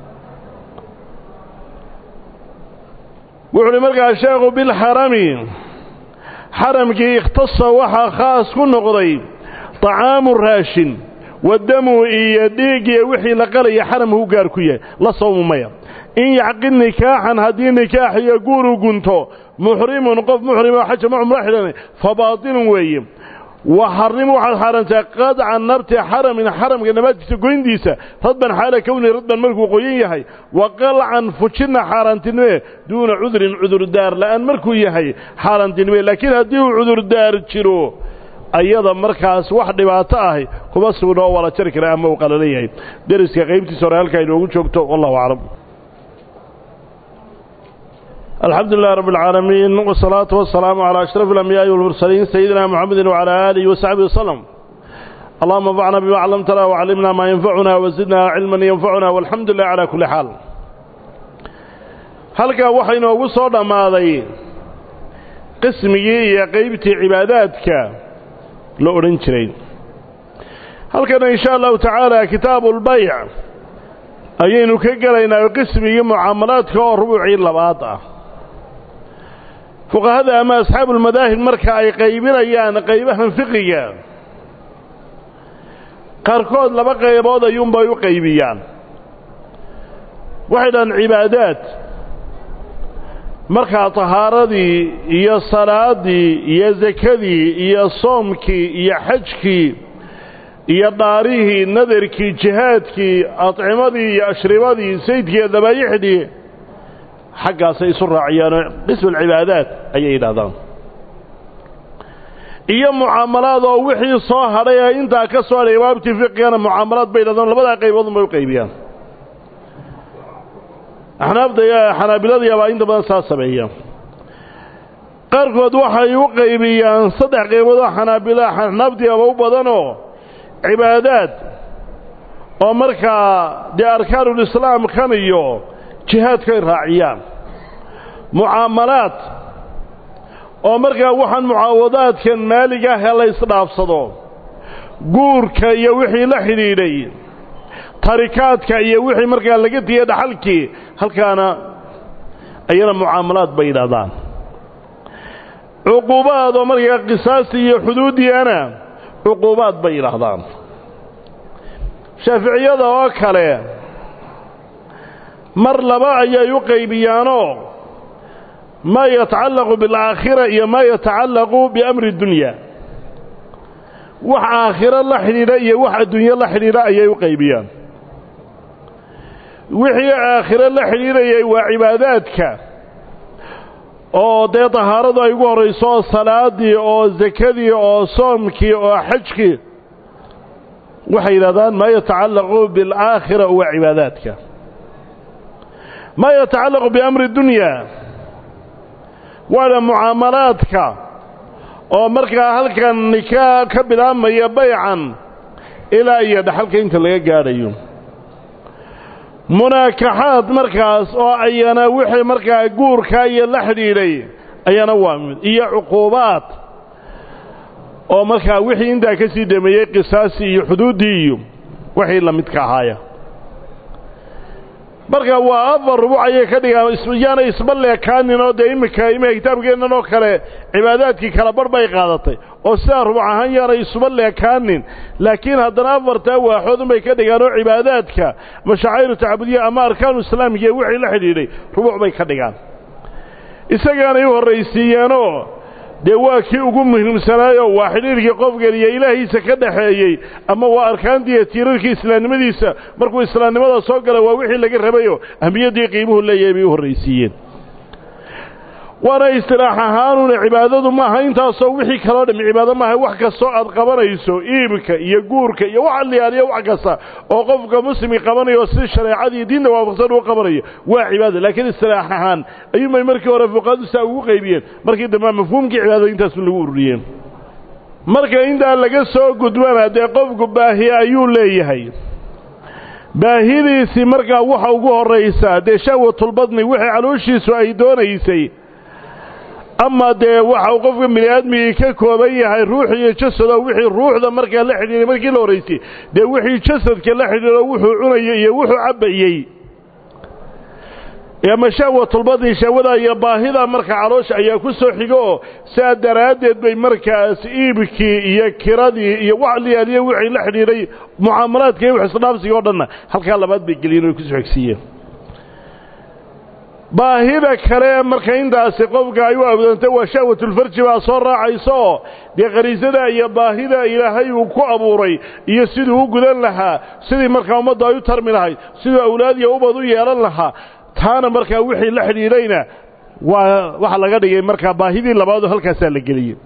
[SPEAKER 1] wuxu uhi markaa sheekhu bilxarami xaramkii ikhtasa waxaa khaas ku noqday طacaamu raashin wadamu iyo dhiigiyo wixii la qalaya xaramku gaar ku yahay la sawmu maya in yacqid nikaaxan haddii nikaax iyo guuru gunto muxrimun qof muxrimo xaja ma cumro xidhanay fa baatilun weeye wa xarrimu waxaad xaaraantaa qadca nabti xaramin xaramka nabaadkiisa goyndiisa radban xaala kowni radban markuu qoyan yahay wa qalcan fujinna xaaraantinimee duuna cudurin cudurdaar la'aan markuu yahay xaaraantinimee laakiin haddii uu cudurdaar jiro ayada markaas wax dhibaato ahi kuma sugno oo waa la jari kara ama uu qalalan yahay deriska qaybtiisa hore halkaa inoogu joogto wallahu aclam الحمد لله رب العالمين والصلاة والسلام على أشرف الأنبياء والمرسلين سيدنا محمد وعلى آله وصحبه وسلم اللهم انفعنا بما علمتنا وعلمنا ما ينفعنا وزدنا علما ينفعنا والحمد لله على كل حال halka waxay noogu soo dhammaaday qismigii iyo qaybtii cibaadaadka la odhan jiray halkana in sha allahu tacaala kitaabu lbayc ayaynu ka gelaynaa qismigii mucaamalaadka oo rubuucii labaad ah fuqahada ama asxaabulmadaahib marka ay qaybinayaan qaybahan fiqiga qaarkood laba qaybood ayuunbay u qaybiyaan waxay dhahaan cibaadaad markaa tahaaradii iyo salaadii iyo sakadii iyo soomkii iyo xajkii iyo dhaarihii nadarkii jihaadkii adcimadii iyo ashribadii saydkii iyo dabaayixdii xaggaasay isu raaciyaanoo qismu alcibaadaat ayay yidhahdaan iyo mucaamalaad oo wixii soo hadhay ee intaa ka soo hadhay baabtii fiqigana mucaamalaad bay yidhahdaan labadaa qayboodun bay u qaybiyaan axnaafda iyo xanaabilada baa inta badan saa sameeya qaarkood waxay u qaybiyaan saddex qaybood oo xanaabila axnaafdiaba u badanoo cibaadaad oo markaa dee arkaanulislaam kan iyo jihaadkay raaciyaan mucaamalaad oo markaa waxaan mucaawadaadkan maalig ah ee la ysdhaafsado guurka iyo wixii la xidhiidhay tarikaadka iyo wixii markaa laga tiya dhaxalkii halkaana ayana mucaamalaad bay yidhahdaan cuquubaad oo markaa qisaastii iyo xuduudiana cuquubaad bay yidhaahdaan shaaficiyada oo kale mar laba ayay u qaybiyaanoo maa yatacallaqu bilaakhira iyo maa yatacallaqu biamri dunya wax aakhiro la xidhiidha iyo wax adduunye la xidhiidha ayay u qaybiyaan wixii aakhiro la xidhiidhayay waa cibaadaadka oo dee tahaaradu ay ugu horrayso oo salaadii oo sakadii oo soomkii oo xajkii waxay yidhahdaan maa yatacallaqu bilaakhira waa cibaadaadka maa yatacallaqu biamri dunya waana mucaamalaadka oo markaa halkan nikaa ka bilaabmaya baycan ilaa iyo dhaxalka inta laga gaadhayo munaakaxaad markaas oo ayana wixii markaa guurkaa iyo la xidhiidhay ayana waa mid iyo cuquubaad oo markaa wixii intaa ka sii dhameeyey qisaasii iyo xuduuddii iyo wixii la midka ahaaya marka waa afar rubuc ayay ka dhigaan yaana isba leekaanin oo dee iminka iminka kitaabkeennan oo kale cibaadaadkii kala barh bay qaadatay oo sidaa rubuc ahaan yaanay isuba leekaanin laakiin haddana afartaa waaxoodun bay ka dhigaan oo cibaadaadka mashaaciru tacabudiya ama arkaanu islaamiga wixii la xidhiidhay rubuc bay ka dhigaan isagaanay u horraysiiyeenoo dee waa kii ugu muhiimsanaayo waa xidhiirkii qofkan iyo ilaahiisa ka dhaxeeyey ama waa arkaantiiyo tiirarkii islaamnimadiisa markuu islaamnimada soo gala waa wixii laga rabayo ahmiyaddii qiimuhu leeyahay bay u horraysiiyeen waana istilaax ahaanuna cibaadadu maaha intaasoo wixii kaloo dham cibaado maaha wax kastoo aad qabanayso iibka iyo guurka iyo wax aliyaaliyo wax kasta oo qofka muslimki qabanayo si shareecadii diinta waafaqsan uu qabanayo waa cibaada laakiin istilaax ahaan ayuunbay markii hore fuqaadu saa ugu qaybiyeen markii dambe mafhuumkii cibaadada intaasu lagu ururiyeen marka intaa laga soo gudbana dee qofku baahiye ayuu leeyahay baahidiisii markaa waxa ugu horraysaa dee shahwatulbadni wixii calooshiisu ay doonaysay ama dee waxa uu qofka bini aadmigii ka kooban yahay ruux iyo jasado wixii ruuxda markaa la xidhiiray markii la horraysay dee wixii jasadka la xidhiiro wuxuu cunayey iyo wuxuu cabbayey ama shahwatulbadni shahwada iyo baahida marka caloosha ayaa ku soo xigo oo saa daraaddeed bay markaas iibkii iyo kiradii iyo wax liyaaliyo wixii la xidhiidhay mucaamalaadka iyo wax isdhaafsiga o dhanna halkaa labaad bay geliyeen oy kusoo xigsiiyeen baahida kale marka intaasi qofka ay u awdantay waa shahwatulfarji baa soo raacaysa oo dee qariisada iyo baahida ilaahay uu ku abuuray iyo siduu u gudan lahaa sidii markaa ummadda ay u tarmi lahayd siduu awlaad iyo ubad u yeelan lahaa taana markaa wixii la xidhiidhayna waa waxa laga dhigay markaa baahidii labaadoo halkaasaa la geliyey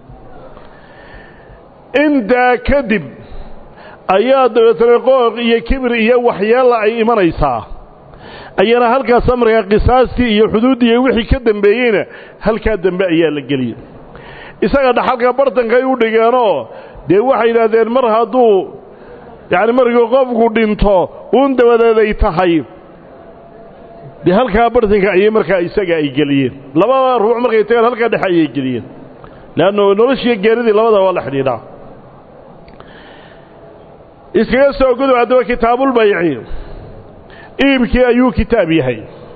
[SPEAKER 1] intaa kadib ayaa dabeetana qooq iyo kibir iyo waxyeella ay imanaysaa ayana halkaasa markaa qisaastii iyo xuduuddii iyo wixii ka dambeeyeyna halkaa dambe ayaa la geliyey isaga dhaxalka bartankay u dhigeenoo dee waxay yidhaahdeen mar hadduu yacni markii qofku dhinto uun dabadeeday tahay dee halkaa bartanka ayay markaa isaga ay geliyeen labada ruux markay tagaan halkaa dhexe ayay geliyeen leanno noloshiiyo geeridii labada waa la xidhiidhaa iskaga soo gudub haddaba kitaabulbayci iibkii ayuu kitaab yahay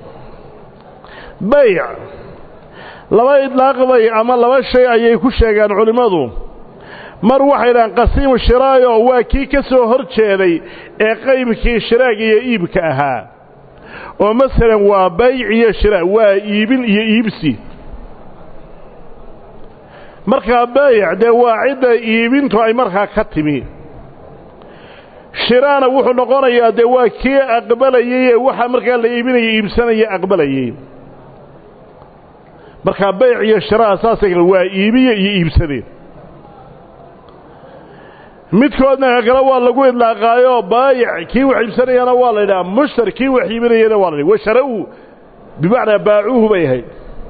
[SPEAKER 1] bayc laba idlaaqbay ama laba shay ayay ku sheegaan culimmadu mar waxay dhahaan qasiimu shiraayo waa kii ka soo hor jeeday ee qaybkii shiraag iyo iibka ahaa oo masalan waa bayc iyo shiraag waa iibin iyo iibsi markaa bayc dee waa cidda iibintu ay markaa ka timi shiraana wuxuu noqonayaa dee waa kii aqbalayey ee waxa markaa la iibinaya iibsanaya aqbalayey markaa bayc iyo shiraa saasay kale waa iibiye iyo iibsadeen midkoodna kale waa lagu idlaaqaayoo baayic kii wax iibsanayana waa la yidhaha mushtar kii wax iibinayana waa la yidhaha washara-u bimacnaa baacuuhu bay ahayd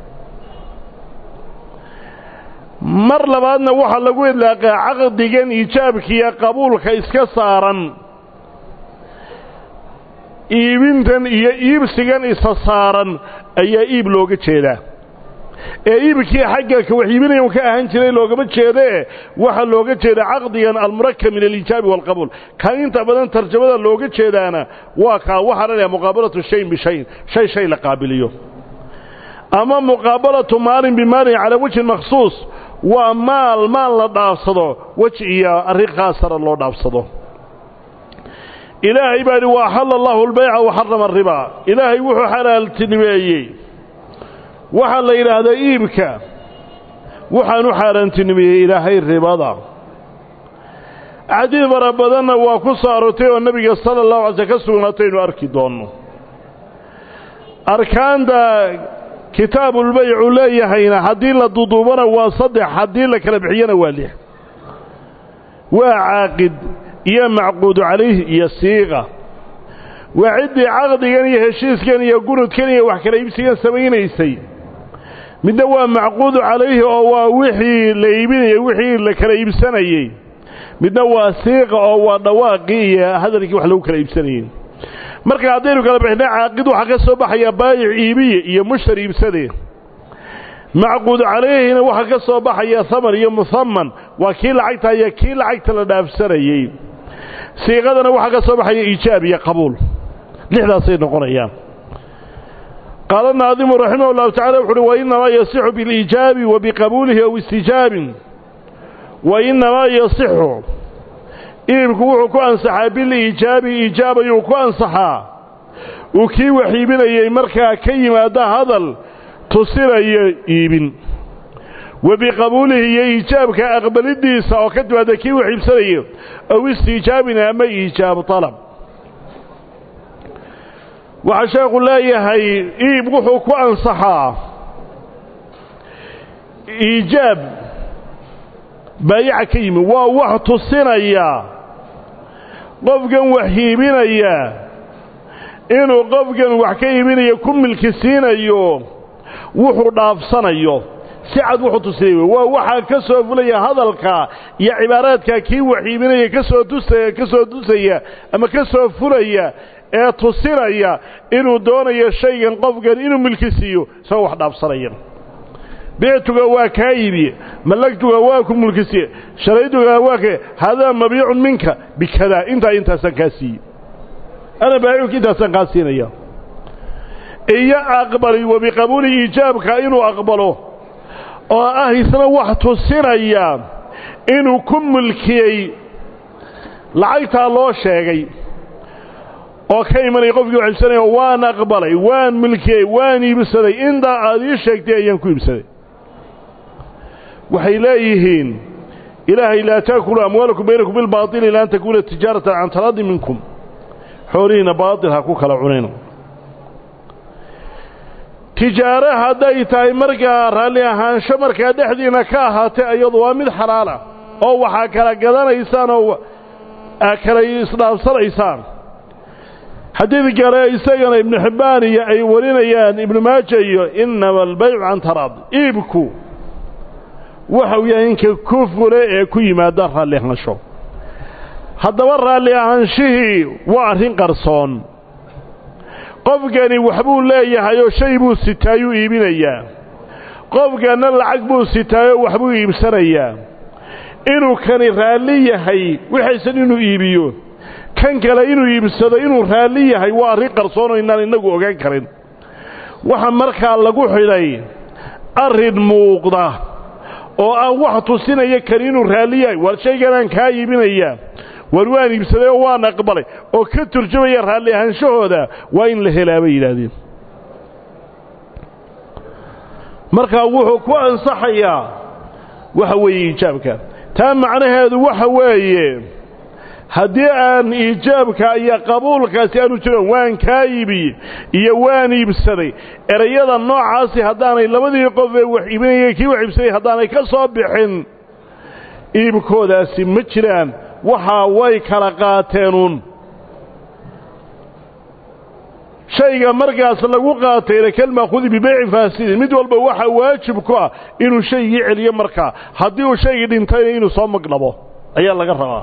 [SPEAKER 1] mar labaadna waxaa lagu idlaaqaa caqdigan iijaabkiiyo qabuulka iska saaran iibintan iyo iibsigan isa saaran ayaa iib looga jeedaa ee iibkii xagga ka wax iibinaya un ka ahaan jiray loogama jeedee waxaa looga jeedaa caqdigan almurakab min alijaabi waalqabuul kan inta badan tarjamada looga jeedaana waa kaa waxaa la dhaha muqaabalatu shayin bishayin shay shay la qaabiliyo ama muqaabalatu maalin bimaalin calaa wejhin makhsuus waa maal maal la dhaafsado wej iyo arrin khaasara loo dhaafsado ilaahay baa idhi wa axalla allahu albayca wa xarama aribaa ilaahay wuxuu xalaaltinimeeyey waxaa la yidhaahdaa iibka waxaan u xaaraantinimeeyey ilaahay ribada xadiid fara badanna waa ku soo aroortay oo nebiga sala allahu alay sl ka sugnaataynu arki doonno arkaanta kitaabulbaycu leeyahayna haddii la duduubana waa saddex haddii la kala bixiyana waa lix waa caaqid iyo macquudu calayh iyo siiqa waa ciddii caqdigan iyo heshiiskan iyo gunudkan iyo wax kala iibsigan samaynaysay midna waa macquudu calayhi oo waa wixii la iibinayey wixii la kala iibsanayey midna waa siiqa oo waa dhawaaqii iyo hadalkii wax lagu kala iibsanayey marka haddaynu kala bixina caaqid waxaa ka soo baxaya baayic iibiye iyo mushtari iibsadee macquud calayhina waxaa ka soo baxaya haman iyo muhaman waa kii lacagta iyo kii lacagta la dhaafsanayey siiqadana waxaa ka soo baxaya iijaab iyo qabuul lixdaasay noqonayaan qaala naadimu raximah llahu tacala wuxu uhi wainamaa yasixu biliijaabi wa biqabuulihi aw istijaabin wainamaa yasixu iibku wuxuu ku ansaxaa biliijaabi iijaab ayuu ku ansaxaa uu kii wax iibinayey markaa ka yimaada hadal tusinayo iibin wa biqabuulihi iyo iijaabka aqbalidiisa oo ka timaada kii wax iibsanayo aw istiijaabin ama iijaab talab waxaa sheekhu leeyahay iib wuxuu ku ansaxaa iijaab baayaca ka yimi waa wax tusinaya qofkan wax iibinaya inuu qofkan wax ka iibinayo ku milki siinayo wuxuu dhaafsanayo si cad wuxuu tusinaya waa waxaa ka soo fulaya hadalka iyo cibaaraadka kii wax iibinaya kasoo tusaya ka soo tusaya ama ka soo fulaya ee tusinaya inuu doonayo shaygan qofkan inuu milki siiyo isagoo wax dhaafsanaya bictuga waa kaa iibiye mallagtuga waa ku mulkisiye sharaytuga waa ka hadaa mabiicun minka bikadaa intaa intaasaan kaa siiye ana baaciunka intaasaan kaa siinaya iyo aqbali wa biqabuuli iijaabka inuu aqbalo oo ah isna wax tusinaya inuu ku mulkiyey lacagtaa loo sheegay oo ka imanaya qofkii wax iibsanaya waan aqbalay waan milkiyey waan iibsaday intaa aad ii sheegtay ayaan ku iibsaday waxay leeyihiin ilaahay laa taakulu amwaalakum baynakum bilbaaili ila an takuuna tijaaratan can taradi minkum xoolihiina baatil ha ku kala cunayno tijaaro hadday tahay markaa raalli ahaansho markaa dhexdiina ka ahaatay iyadu waa mid xalaala oo waxaa kala gadanaysaan oo kala isdhaafsanaysaan xadiid kale isagana ibnu xibbaan iyo ay warinayaan ibnu maaja iyo inama albaycu can taraadi iibku waxau yahay inka ku fule ee ku yimaada raalli ahaansho haddaba raalli ahaanshihii waa arrin qarsoon qofkani waxbuu leeyahayoo shay buu sitaayuu iibinayaa qofkanna lacag buu sitaayoo waxbuu iibsanayaa inuu kani raalli yahay waxaysan inuu iibiyo kan kale inuu iibsado inuu raalli yahay waa arrin qarsoonoo inaan innagu ogaan karin waxa markaa lagu xidhay arrin muuqda oo aan wax tusinaya karin inuu raalli yahay waar shayganaan kaa iibinaya waar waan iibsaday oo waan aqbalay oo ka turjumaya raalli ahaanshahooda waa in la helaa bay yidhaahdeen markaa wuxuu ku ansaxayaa waxa weeye iijaabka taa macnaheedu waxa weeye haddii aan iijaabka iyo qabuulkaasi aanu jiran waan kaa iibiye iyo waan iibsaday erayada noocaasi haddaanay labadii qof ee wax iibinaya kii wax iibsaday haddaanay ka soo bixin iibkoodaasi ma jiraan waxaa way kala qaateenuun shayga markaas lagu qaatayna kalmaakhudi bibeyci faasidin mid walba waxaa waajib ku ah inuu shaygii celiyo markaa haddii uu shaygii dhintayna inuu soo magdhabo ayaa laga rabaa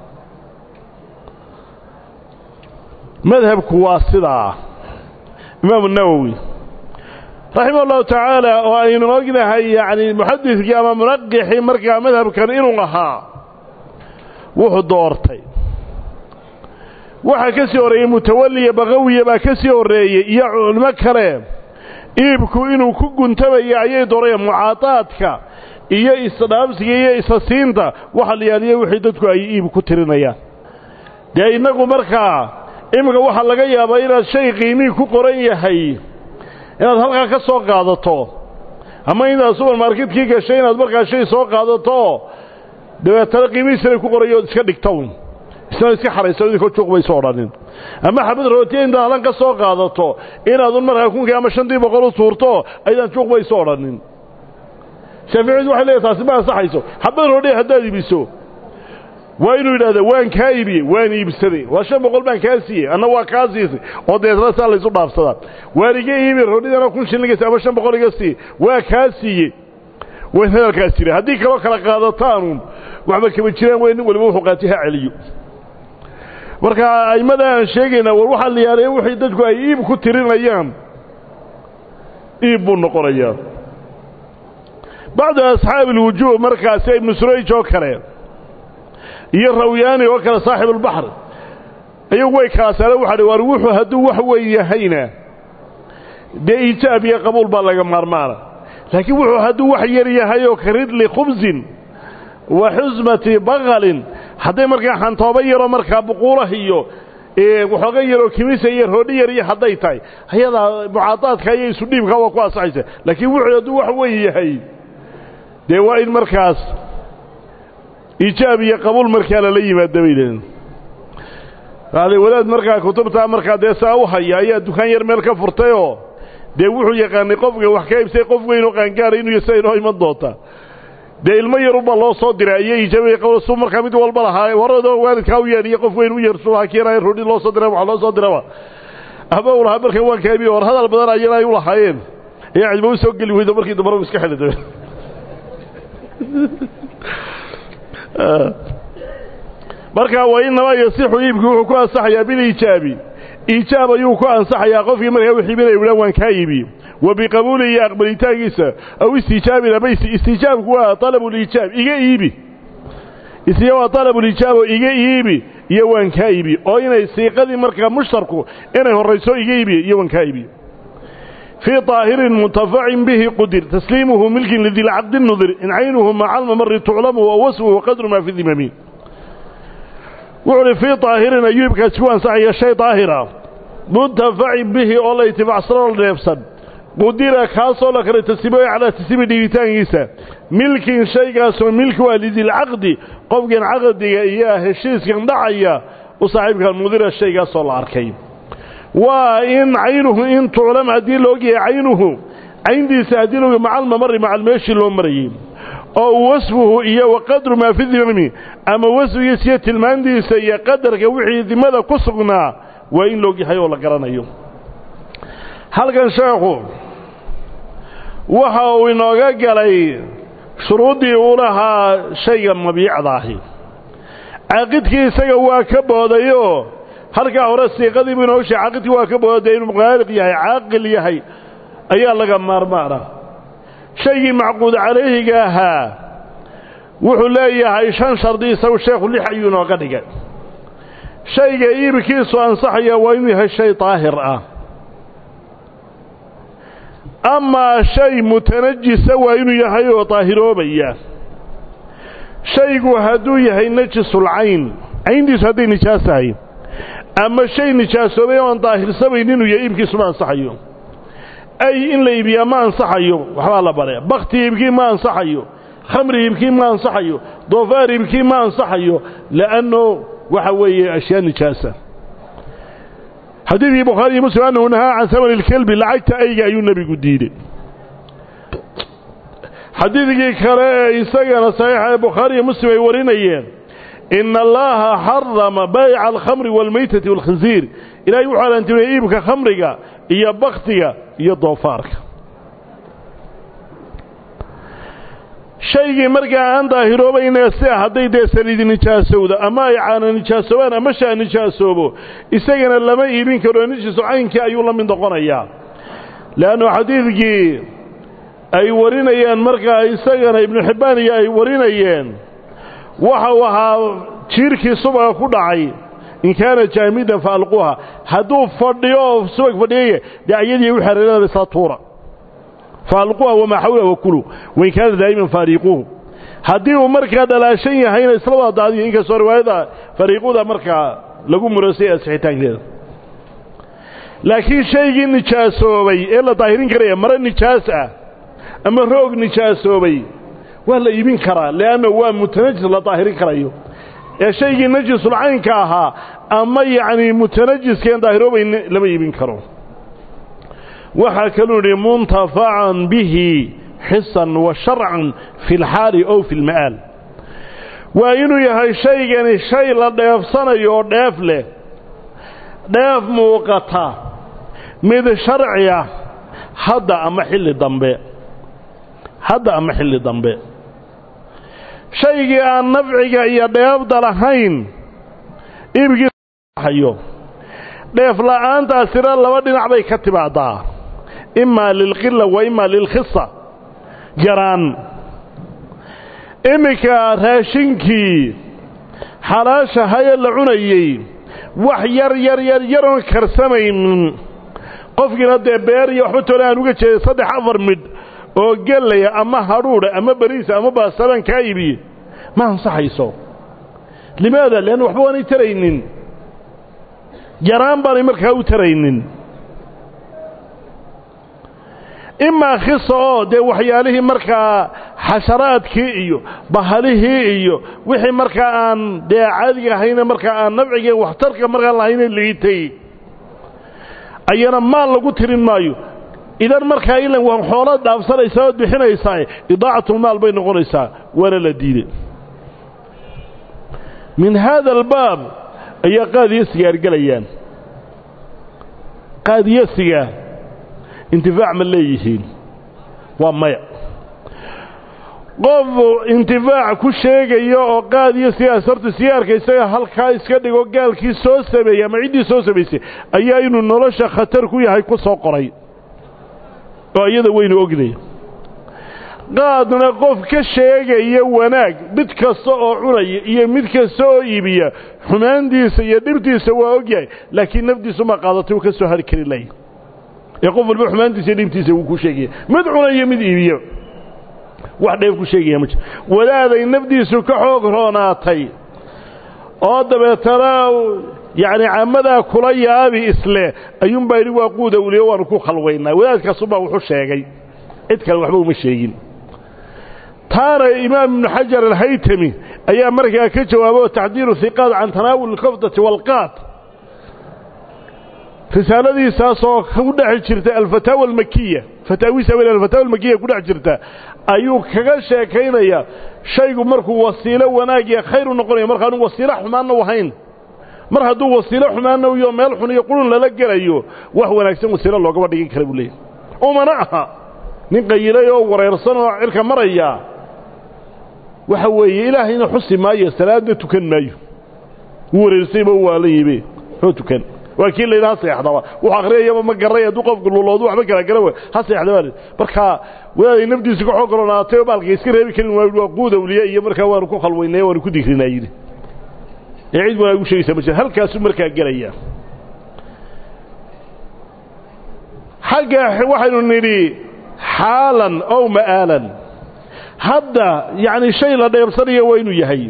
[SPEAKER 1] madhabku waa sidaa imaamu nawowi raximah ullahu tacaala oo aynu ognahay yacni muxadidkii ama munaqixii markaa madhabkan inuu ahaa wuxuu doortay waxaa ka sii horreeyey mutawalliya baqawiya baa ka sii horreeyey iyo culimo kale iibku inuu ku guntamaya ayay doorayeen mucaadaadka iyo isdhaabsiga iyo isasiinta waxa la yaaliya wixii dadku ay iib ku tirinayaan dee innagu markaa iminka waxaa laga yaabaa inaad shay qiimihii ku qoran yahay inaad halkaa ka soo qaadato ama inaad subarmarketkii gashay inaad markaa shay soo qaadato dabeetana qiimihiisana ku qorayo ood iska dhigtown isna iska xaraysa idinkoo juuq bayso odhanin ama xabad rootiya intaad halan ka soo qaadato inaadun markaa kunkii ama shantii boqol u tuurto aydaan juuq bayso odhanin shaaficiyadu waxay leedahay taasi ma ansaxayso xabad roodhiya haddaad iibiso waa inuu yidhahda waan kaa iibiyey waan iibsaday waa shan boqol baan kaa siiyey anna waa kaa siisay oo deetna saa laysu dhaafsadaa waan iga iibi roodhidana kun shillingas ama shan boqol iga siiye waa kaa siiyey wayn hadalkaas jira haddii kaloo kala qaadataanun waxba kama jiraan way nin waliba wuxuu qaatay ha celiyo marka a'immada aan sheegaynaa war waxaa la yaalaye wixii dadku ay iib ku tirinayaan iib buu noqonayaa bacdu asxaabi alwujuuh markaasi ibnu surayj oo kale iyo rawyaani oo kale saaxibulbaxr ayagu way kala saareen waxa war wuxuu hadduu wax weyn yahayna dee iijaab iyo qabuul baa laga maarmaana laakiin wuxuu hadduu wax yar yahay oo ka ridli khubsin wa xusmati bakalin hadday markaa xantooba yaroo markaa buquulah iyo waxooga yaroo kimisa iyo roodhi yar iyo hadday tahay ayadaa mucaadaadka iyo isu dhiibka waa ku ansaxaysa laakiin wuxuu hadduu wax weyn yahay dee waa in markaas iijaab iyo qabuul markaa lala yimaada bay lehin wadaad markaa kutubtaa markaa dee saa u haya ayaa dukaan yar meel ka furtayoo dee wuxuu yaqaanay qofka wax ka iibsay qof weynoo qaangaara inuu sida inoo iman doonta dee ilmo yarubaa loo soo diray iyo iijaabay qabuul su markaa mid walba lahaa warado waalidkaa u yeedhiyo qof weyn u yeersu ha keenaya roodhi loo soo diray wax loo soo diraba ama uu lahaa markan waan kaa iibiyo war hadal badan ayana ay u lahaayeen ayaa cidba u soo geli weydo markii dambana iska xidhi markaa waa inamaa yasixu iibkii wuxuu ku ansaxayaa biliijaabi iijaab ayuu ku ansaxayaa qofkii markaa wixii iibinaya uhaa waan kaa iibi wa biqabuulihi iyo aqbalitaankiisa aw istiijaabin ama istiijaabku waa alabuliijaab iga iibi isiya waa alabuliijaab oo iga iibi iyo waan kaa iibi oo inay siiqadii markaa mushtarku inay horrayso iga iibi iyo waan kaa iibi fii طaahirin muntafacin bihi qudir tasliimuhu milkin lidilcaqdi nudir in caynuhu maca almamari tuclamu wa wasfuhu qadru maa fi dimami wuxuu uhi fii طaahirin ayuu iibkaasi ku ansaxaya shay daahira muntafacin bihi oo la itibacsano dheebsan qudira kaasoo la kala tasliimoy calaa tasliimi dhigitaankiisa milkin shaygaasoo milki waa lidilcaqdi qofkan caqdiga iyo heshiiskan dhacaya u saaxiibkan mudira shaygaasoo la arkay waa in caynuhu in tuclam haddii la ogyahay caynuhu cayntiisa haddii laogy maca almamari macal meeshii loo marayey oo wasfuhu iyo wa qadru maa fi dimami ama wasfigiisa iyo tilmaantiisa iyo qadarka wixii dimada ku sugnaa waa in laogyahay oo la garanayo halkan sheekhu waxa uu inooga galay shuruuddii uu lahaa shayga mabiicda ahi caaqidkii isaga waa ka boodayoo halkaa hore siiqadii buu inooga sheegay caaqidkii waa ka booday inuu qaaliq yahay caaqil yahay ayaa laga maarmaana shaygii macquud calayhiga ahaa wuxuu leeyahay shan shardi isagu sheekhu lix ayuu inooga dhigay shayga iibkiisu ansaxaya waa inuu yahay shay daahir ah amaa shay mutanajisa waa inuu yahay oo daahiroobaya shaygu hadduu yahay najisul cayn cayntiisu hadday nijaas tahay ama shay nijaasoobay oon daahirsamayn inuu yahay iibkiisu ma ansaxayo ay in la iibiyaa ma ansaxayo waxbaa la bare bakti iibkii ma ansaxayo khamri iibkii ma ansaxayo doofaar iibkii ma ansaxayo li'anno waxa weeye ashyaa nijaasa xadiidkii bukhaari iyo muslim annahu nahaa can hamani ilkelbi lacagta ayga ayuu nebigu diiday xadiidkii kale ee isagana saxiixa ee bukhaari iyo muslim ay warinayeen ina allaha xarama bayca alkhamri waalmaytati waalkhinsiir ilaahay wuxuu alantimiyey iibka khamriga iyo baktiga iyo doofaarka shaygii markaa aan daahiroobayna sida hadday dee saliidi nijaasowda ama ay caana nijaasoobaan ama shaa nijaasoobo isagana lama iibin karo nijisu caynkii ayuu la mid noqonayaa leannu xadiidkii ay warinayeen markaa isagana ibnu xibbaan iyo ay warinayeen waxau ahaa jiirkii subaga ku dhacay in kaana jaamidan fa alquuha hadduu fadhiyo oo subag fadhiyaya dee ayadii u xereeranaba isla tuura fa alquuha wamaa xawla wakulu wain kaana daa'iman faariiquuhu haddii uu markaa dhalaashan yahayna isla wada daadiyo inkastoo riwaayada fariiquda markaa lagu murasay asixitaankeeda laakiin shaygii nijaasoobay ee la daahirin karaya mare nijaas ah ama roog nijaasoobay waa la iibin karaa leanna waa mutanajis la daahirin karayo ee shaygii najisul caynka ahaa ama yacnii mutanajiskeen daahiroobayn lama iibin karo waxaa kaluu yidhi muntafacan bihi xisan wa sharcan fi lxaali ow fi lma'aal waa inuu yahay shaygani shay la dheefsanayo oo dheef leh dheef muuqata mid sharci ah hadda ama xilli dambe hadda ama xilli dambe shaygii aan nafciga iyo dheefda lahayn iibkiisayo dheef la'aantaasina laba dhinac bay ka timaadaa imaa lilqila wa imaa lilkhisa yaraan iminka raashinkii xalaashahayee la cunayey wax yar yar yar yaroon karsamaynin qofkiina dee beer iyo waxba toole aan uga jeeday saddex afar midh oo gelaya ama hadhuudha ama beriisa ama baasabaan kaa iibiye ma ansaxayso limaada leanna waxba waanay taraynin yaraan baanay markaa u taraynin imaa khisa oo dee waxyaalihii markaa xasharaadkii iyo bahalihii iyo wixii markaa aan dee caadiga ahayne markaa aan nafciga waxtarka markaa lahayne liitay ayana maal lagu tirin maayo idan markaa ilan waan xoolaad dhaafsanaysaa ood bixinaysaa idaacatlmaal bay noqonaysaa waana la diiday min haada albaab ayaa qaadiyo sigaar gelayaan qaadiyo sigaar intifaac ma leeyihiin waa maya qof intifaac ku sheegaya oo qaadiyo sigaar horta sigaarka isaga halkaa iska dhigo gaalkii soo sameeyey ama ciddii soo samaysay ayaa inuu nolosha khatar ku yahay ku soo qoray oo iyada weynu ognaya qaadna qof ka sheegaya wanaag mid kasta oo cunaya iyo mid kasta oo iibiya xumaantiisa iyo dhibtiisa waa ogyahay laakiin naftiisu ma qaadatay uu ka soo hari kari laya ee qof walba xumaantiisa iyo dhibtiisa wuu ku sheegaya mid cunaya mid iibiya wax dheef ku sheegaya ma jiro wadaaday nafdiisu ka xoog roonaatay oo dabeetana yacni caamadaa kula yaabi isle ayuunbaa yidhi waa quuda uliyo waanu ku khalwaynaa wadaadkaasubaa wuxuu sheegay cid kale waxba uma sheegin taana imaam ibnu xajar alhaytami ayaa markaa ka jawaabay oo taxdiiru hiqaad can tanaawul alkafdati waalqaad risaaladiisaasoo ku dhex jirta alfataawa almakiya fataawiisa wel alfataawa almakiya ku dhex jirta ayuu kaga sheekaynaya shaygu markuu wasiilo wanaag iyo khayr u noqonayo markaanu wasiilo xumaanna u ahayn mar hadduu wasiilo xumaanna iyo meel xun iyo qurun lala gelayo wax wanaagsan wasiilo loogama dhigin kara buu leeyahy umana aha nin qayilay oo wareersan oo cirka maraya waxa weeye ilaahayna xusi maayo salaadna tukan maayo wuu wareersayba waa la yibe oo tukan waa kii layidhaha seexdaba wuxuu akhriyayaba ma garay hadduu qofku luloodu waxba kala gara way ha seexda baa marka wadaaday nafdiisu ka xoog roonaatay oo baalka iska reebi karin waa waa quud awliya iyo markaa waanu ku khalwaynay waanu ku digrinaa yidhi ee cid wanaag u sheegaysa ma jira halkaasuu markaa gelaya xagga waxaynu nidhi xaalan ow ma'aalan hadda yacni shay la dheebsanayo waa inuu yahay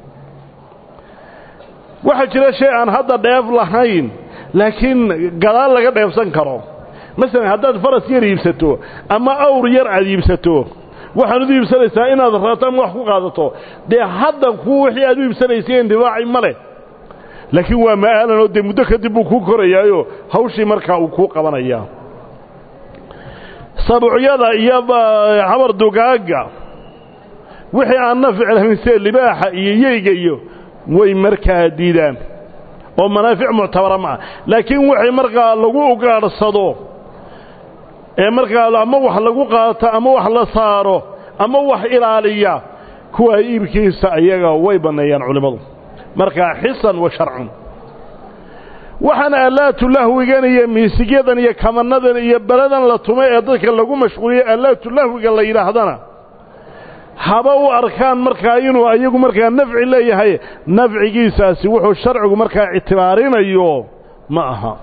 [SPEAKER 1] waxaa jira shay aan hadda dheef lahayn laakiin gadaal laga dheebsan karo masalan haddaad faras yar iibsato ama awr yar aad iibsato waxaad u iibsanaysaa inaad raato ama wax ku qaadato dee hadda ku wixii aad u iibsanaysay indibaaci ma leh laakiin waa ma'aalan oo dee muddo kadib buu kuu korayaayo hawshii markaa uu kuu qabanayaa sabuucyada iyo xamar dugaagga wixii aan nafci lahayn sida libaaxa iyo yeyga iyo way markaa diidaan oo manaafic muctabara ma ah laakiin waxay markaa lagu ugaadhsado ee markaa ama wax lagu qaato ama wax la saaro ama wax ilaaliya kuwa iibkiisa ayaga way banneeyaan culimmadu markaa xisan wa sharcun waxaan aalaatu lahwigan iyo miisigyadan iyo kamanadan iyo beladan la tumay ee dadka lagu mashquuliyo aalaatu lahwiga la yidhaahdana haba u arkaan markaa inuu ayagu markaa nafci leeyahay nafcigiisaasi wuxuu sharcigu markaa ictibaarinayo ma aha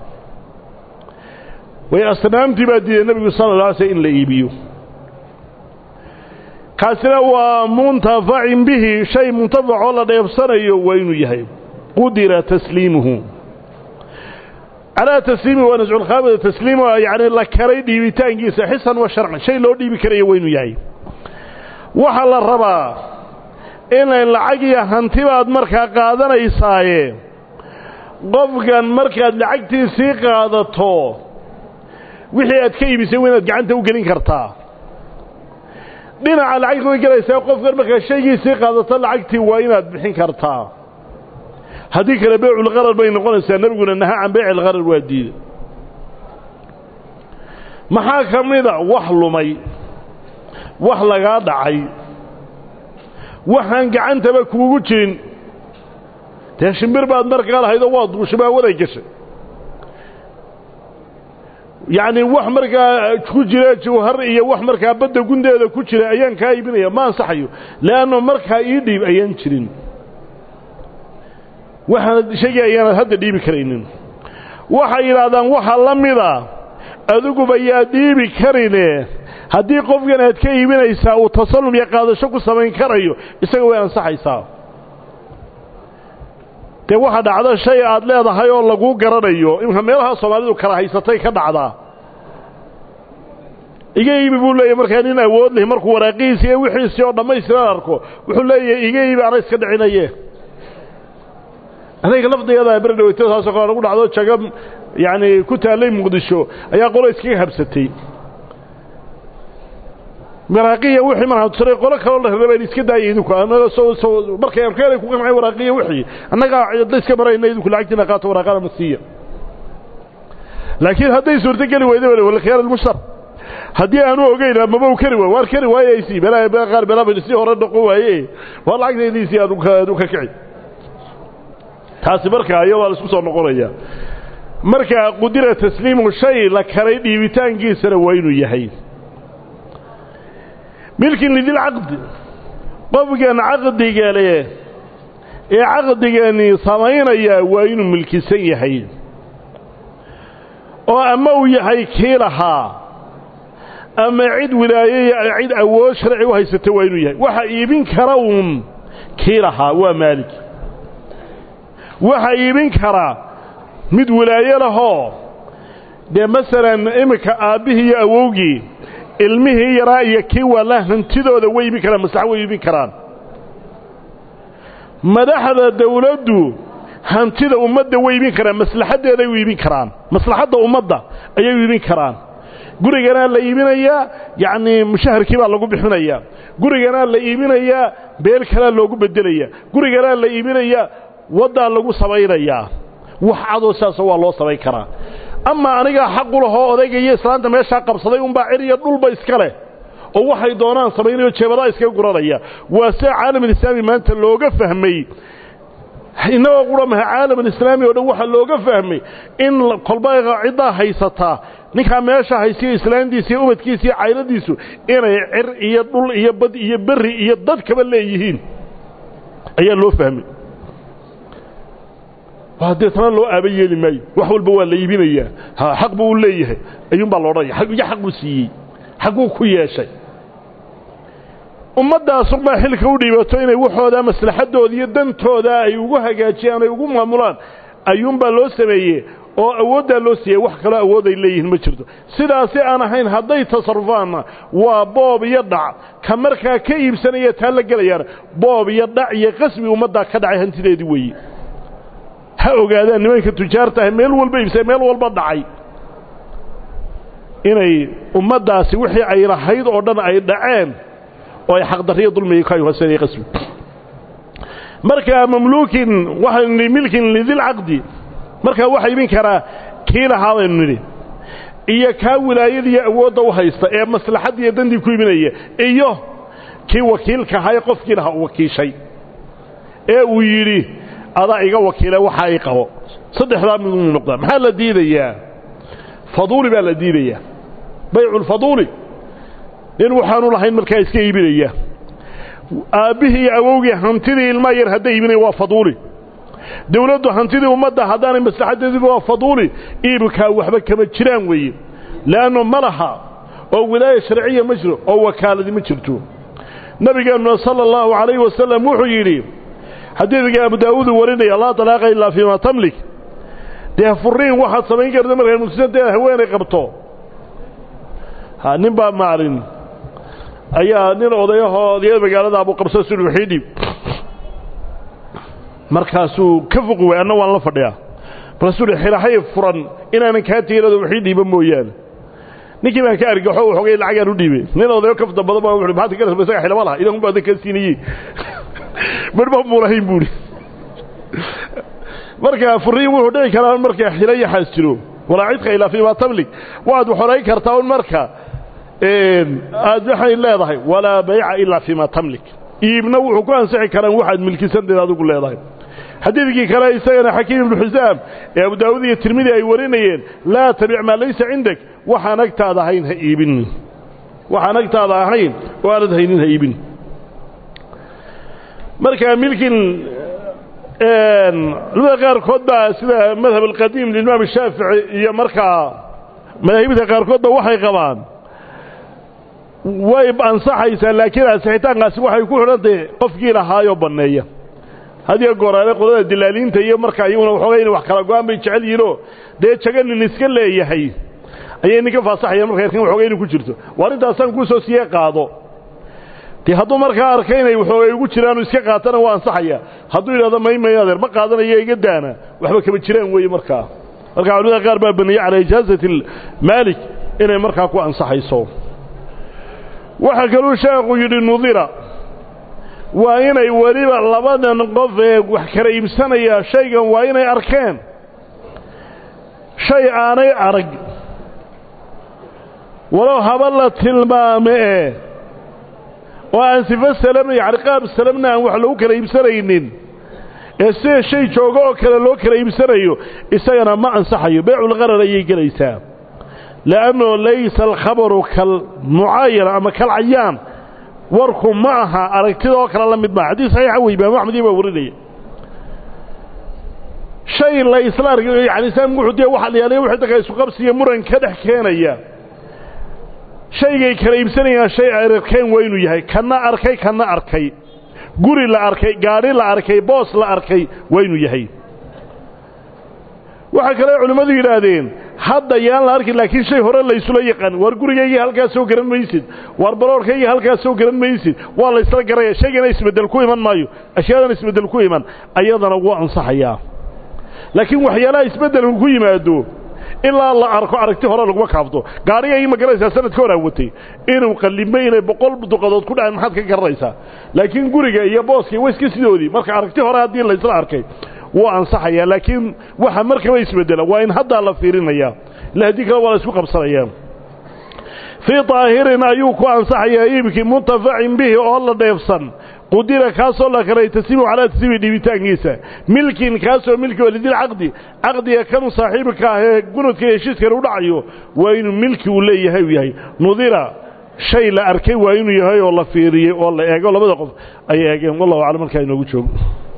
[SPEAKER 1] way asnaamtii baa diiday nebigu sala la alay sl in la iibiyo kaasina waa muntafacin bihi shay muntafacoo la dheebsanayo waa inuu yahay qudira tasliimuhu calaa tasliimi waa nasculkhaamida tasliim yacni la karay dhiibitaankiisa xisan wa sharcan shay loo dhiibi karayo waa inuu yahay waxaa la rabaa inay lacag iyo hanti baad markaa qaadanaysaaye qofkan markaad lacagtiisii qaadato wixii aad ka iibisay waa inaad gacanta u gelin kartaa dhinaca lacagta way gelaysaa qofkan markaad shaygiisii qaadato lacagtii waa inaad bixin kartaa haddii kale beeculqarar bay noqonaysaa nebiguna naha can beecilqarar waa diida maxaa ka mida wax lumay wax lagaa dhacay waxaan gacantaba kuugu jirin dee shimbir baad markaa lahaydoo waa duushabaa waday gashay yacni wax markaa ku jira jawhar iyo wax markaa badda gundeeda ku jira ayaan kaa iibinaya ma ansaxayo le'anno markaa ii dhiib ayaan jirin waxaanad shaygii ayaanad hadda dhiibi karaynin waxay yidhaahdaan waxa la mida adiguba yaa dhiibi karine haddii qofkan aad ka iibinaysaa uu tasallum iyo qaadasho ku samayn karayo isaga way ansaxaysaa dee waxa dhacda shay aad leedahay oo laguu garanayo imka meelaha soomaalidu kala haysatay ka dhacdaa iga iibi buu leeyahy markaa nin awood leh markuu waraaqihiisi iyo wixiisii oo dhammaystiran arko wuxuu leeyahay iga iibi ana iska dhicinaye adayga lafdigeeda beri dhaweyta taasoo kale nagu dhacdo jaga yacani ku taallay muqdisho ayaa qolo iskaga habsatay waraaqiya wixii markaa turay qolo kaloo la rabeen iska daayay idinku annaga soo soo markay arkeen ay ku qancay waraaqiya wixii annaga cidda iska marayna idinku lacagtiina qaato waraaqada masiiya laakiin hadday suurto geli weyda wala wala khiyar almushtar haddii aanu ogeyn amaba u kari waayo waar kari waayaysi belaa bela qaar belaa si hore dhaqo waaye waa lacagtaydiisii aad aad u ka kici taasi markaa iyo waa la isku soo noqonaya markaa qudira tasliimu shay la karay dhiibitaankiisana waa inuu yahay milkin lidilcaqdi qofkan caqdiga leh ee caqdigani samaynaya waa inuu milkisan yahay oo ama uu yahay kii lahaa ama cid wilaaye cid awood sharci u haysata waa inuu yahay waxa iibin kara uun kii lahaa waa maalik waxa iibin kara mid wilaaye lahoo dee masalan iminka aabbihii iyo awowgii ilmihii yaraa iyo kii waala hantidooda way iibin karaan maslaxa way iibin karaan madaxda dawladdu hantida ummadda way iibin karaan maslaxaddeeday u iibin karaan maslaxadda ummadda ayay u iibin karaan guriganaa la iibinayaa yacnii mushaharkii baa lagu bixinayaa guriganaa la iibinayaa beel kalaa loogu bedelayaa guriganaa la iibinayaa waddaa lagu samaynayaa wax cadoo sidaasoo waa loo samayn karaa ama anigaa xaqu lahoo odayga iyo islaanta meeshaa qabsaday unbaa cir iyo dhulba iska leh oo waxay doonaan samaynayo jeebadaa iskaga guranaya waa sida caalamulislaami maanta looga fahmay innagoo qura maha caalamulislaami oo dhan waxaa looga fahmay in kolba ciddaa haysataa ninkaa meesha haysiyo islaantiisa iyo ubadkiisa iyo cayladiisu inay cir iyo dhul iyo bad iyo berri iyo dad kaba leeyihiin ayaa loo fahmay deetana loo aaba yeeli maayo wax walba waa la iibinayaa ha xaq buu u leeyahay ayuunbaa loodhanaya iyo xaq buu siiyey xaquu ku yeeshay ummaddaasumaa xilka u dhiibato inay waxoodaa maslaxaddooda iyo dantooda ay ugu hagaajiyaan ay ugu maamulaan ayuunbaa loo sameeye oo awooddaa loo siiyey wax kaloo awood ay leeyihiin ma jirto sidaasi aan ahayn hadday tasarufaanna waa boob iyo dhac ka markaa ka iibsanaya taa la gelayaana boob iyo dhac iyo qasbi ummaddaa ka dhacay hantideedii weeye ha ogaadaan nimanka tujaarta ah meel walba iibsay meel walba dhacay inay ummaddaasi wixii ay lahayd oo dhan ay dhaceen oo ay xaqdarriyo dulmiga ka hooseenaya qasbi markaa mamluukin waxaynu nidhi milkin lidilcaqdi markaa waxa imin karaa kii lahaa baynu nidhi iyo kaa wilaayadiiyo awoodda u haysta ee maslaxadda iyo dandii ku iminaya iyo kii wakiilka ahaa ee qofkii lahaa u wakiishay ee uu yidhi adaa iga wakiile waxa ay qabo saddexdaa miduu noqdaa maxaa la diidayaa faduuli baa la diidayaa bayculfaduuli nin waxaanu lahayn markaa iska iibinaya aabbihii iyo awowgii hantidii ilmaa yar hadday iibinaya waa faduuli dawladdu hantidii ummadda haddaanay maslaxadeediba waa faduuli iibkaa waxba kama jiraan weeye le'annu ma laha oo wilaaya sharciya ma jiro oo wakaaladi ma jirto nabigeennuna sala allahu calayhi wasalam wuxuu yidhi xadiidka abu daawuudu warinaya laa talaaqa ilaa fiima tamlik dee furiin waxaad samayn karta markay muslimanteeda haweenay qabto ha nin baa maalin ayaa nin odayahoo odayada magaalada abu qabso suri wixii dhib markaasuu ka foqi waay anna waan la fadhiyaa markaasuu hi xirahay furan inaanan kaa teginado wixii dhiiba mooyaane ninkii baan ka argaxo waxoogay lacagaan u dhiibay nin odayo kafda badan baa wuxu maxaad ka rasba isaga xilama laha idan baa ka siinayey marba muulahayn buuri marka furiin wuxuu dhici karaa marka xilo yaxaas jiro walaa cidka ilaa fiima tamlik waad xorayn kartaa un marka aad waxay leedahay walaa bayca ilaa fiima tamlik iibna wuxuu ku ansixi karaan waxaad milkisanteed adigu leedahay xadiidkii kale isagana xakiim ibnu xisaam ee abu daawud iyo tirmidi ay warinayeen laa tabic maa laysa cindak waxaan agtaada ahayn ha iibin waxaan agtaada ahayn oo aanad haynin ha iibin marka milkin culimada qaarkood baa sida madhab alqadiim limaam shaafici iyo markaa madaahibta qaarkood ba waxay qabaan way ansaxaysaa laakiin ansixitaankaasi waxay ku xidhantahay qofkii lahaayoo banneeya hadiyo gooraale qolada dilaaliinta iyo markaa iyaguna waxoogay inay wax kala go-aan bay jecel yihiinoo dee jaga nin iska leeyahay ayay ninka faasaxayaan marka erkan waxoogay inu ku jirto waa arrintaasaan kuu soo siiyey qaado dee hadduu markaa arka inay waxoogay ugu jiraanu iska qaatana waa ansaxaya hadduu yidhahdo maymay adeer ma qaadanayo iga daana waxba kama jiraan weeye markaa markaa culimada qaar baa baneeyey calaa ijaazati maalik inay markaa ku ansaxayso waxaa kaluu sheekhu yidhi nudira waa inay weliba labadan qof ee wax kala iibsanaya shaygan waa inay arkeen shay aanay arag walow haba la tilmaame ee oo aan sifo salamna yacni qaab salamna aan wax lagu kala iibsanaynin ee sida shay joogo oo kale loo kala iibsanayo isagana ma ansaxayo beeculqarar ayay gelaysaa li'annu laysa alkhabaru kalmucaayana ama kalcayaan warku ma aha aragtidoo kale la mid maa xadiis saxiixa wey imaam axmed iyo baa warinaya shay la isla arg yani islaamku wuxuu dee waxa la yaalay wixii dadka isu qabsiya muran ka dhex keenaya shaygay kala iibsanayaan shay ay arkeen waa inuu yahay kana arkay kana arkay guri la arkay gaadhi la arkay boos la arkay waa inuu yahay waxaa kale culimmadu yidhaahdeen hadda yaan la arkin laakiin shay hore laysula yaqaan waar gurigaygii halkaas soo garan maysid waar baloorkaygii halkaas soo garan maysid waa la ysla garaya shaygana isbeddel ku iman maayo ashyaadan isbeddel ku iman ayadana wuu ansaxayaa laakiin waxyaalaha isbeddelku ku yimaado ilaa la arko aragti hore laguma kaafto gaarigaygi ma garanaysaa sanadka hor aawatay inuu qallimay inay boqol duqadood ku dhaceen maxaad ka garanaysaa laakiin guriga iyo booska waa iska sidoodii marka aragti hore haddii laysla arkay wuu ansaxayaa laakiin waxa markaba isbeddela waa in haddaa la fiirinayaa ila haddii kale waa la isku qabsanayaa fii daahirin ayuu ku ansaxayaa iibkii muntafacin bihi oo la dheefsan qudira kaasoo la karay tasiibu calaa tasiibi dhiibitaankiisa milkin kaasoo milki walidil caqdi caqdiga kanu saaxiibka ah ee gunudka iyo heshiiskana u dhacayo waa inuu milki uu leeyahay uu yahay nudira shay la arkay waa inuu yahay oo la fiiriyey oo la eego labada qof ay eegeen wallahu aclam markaa inoogu joogo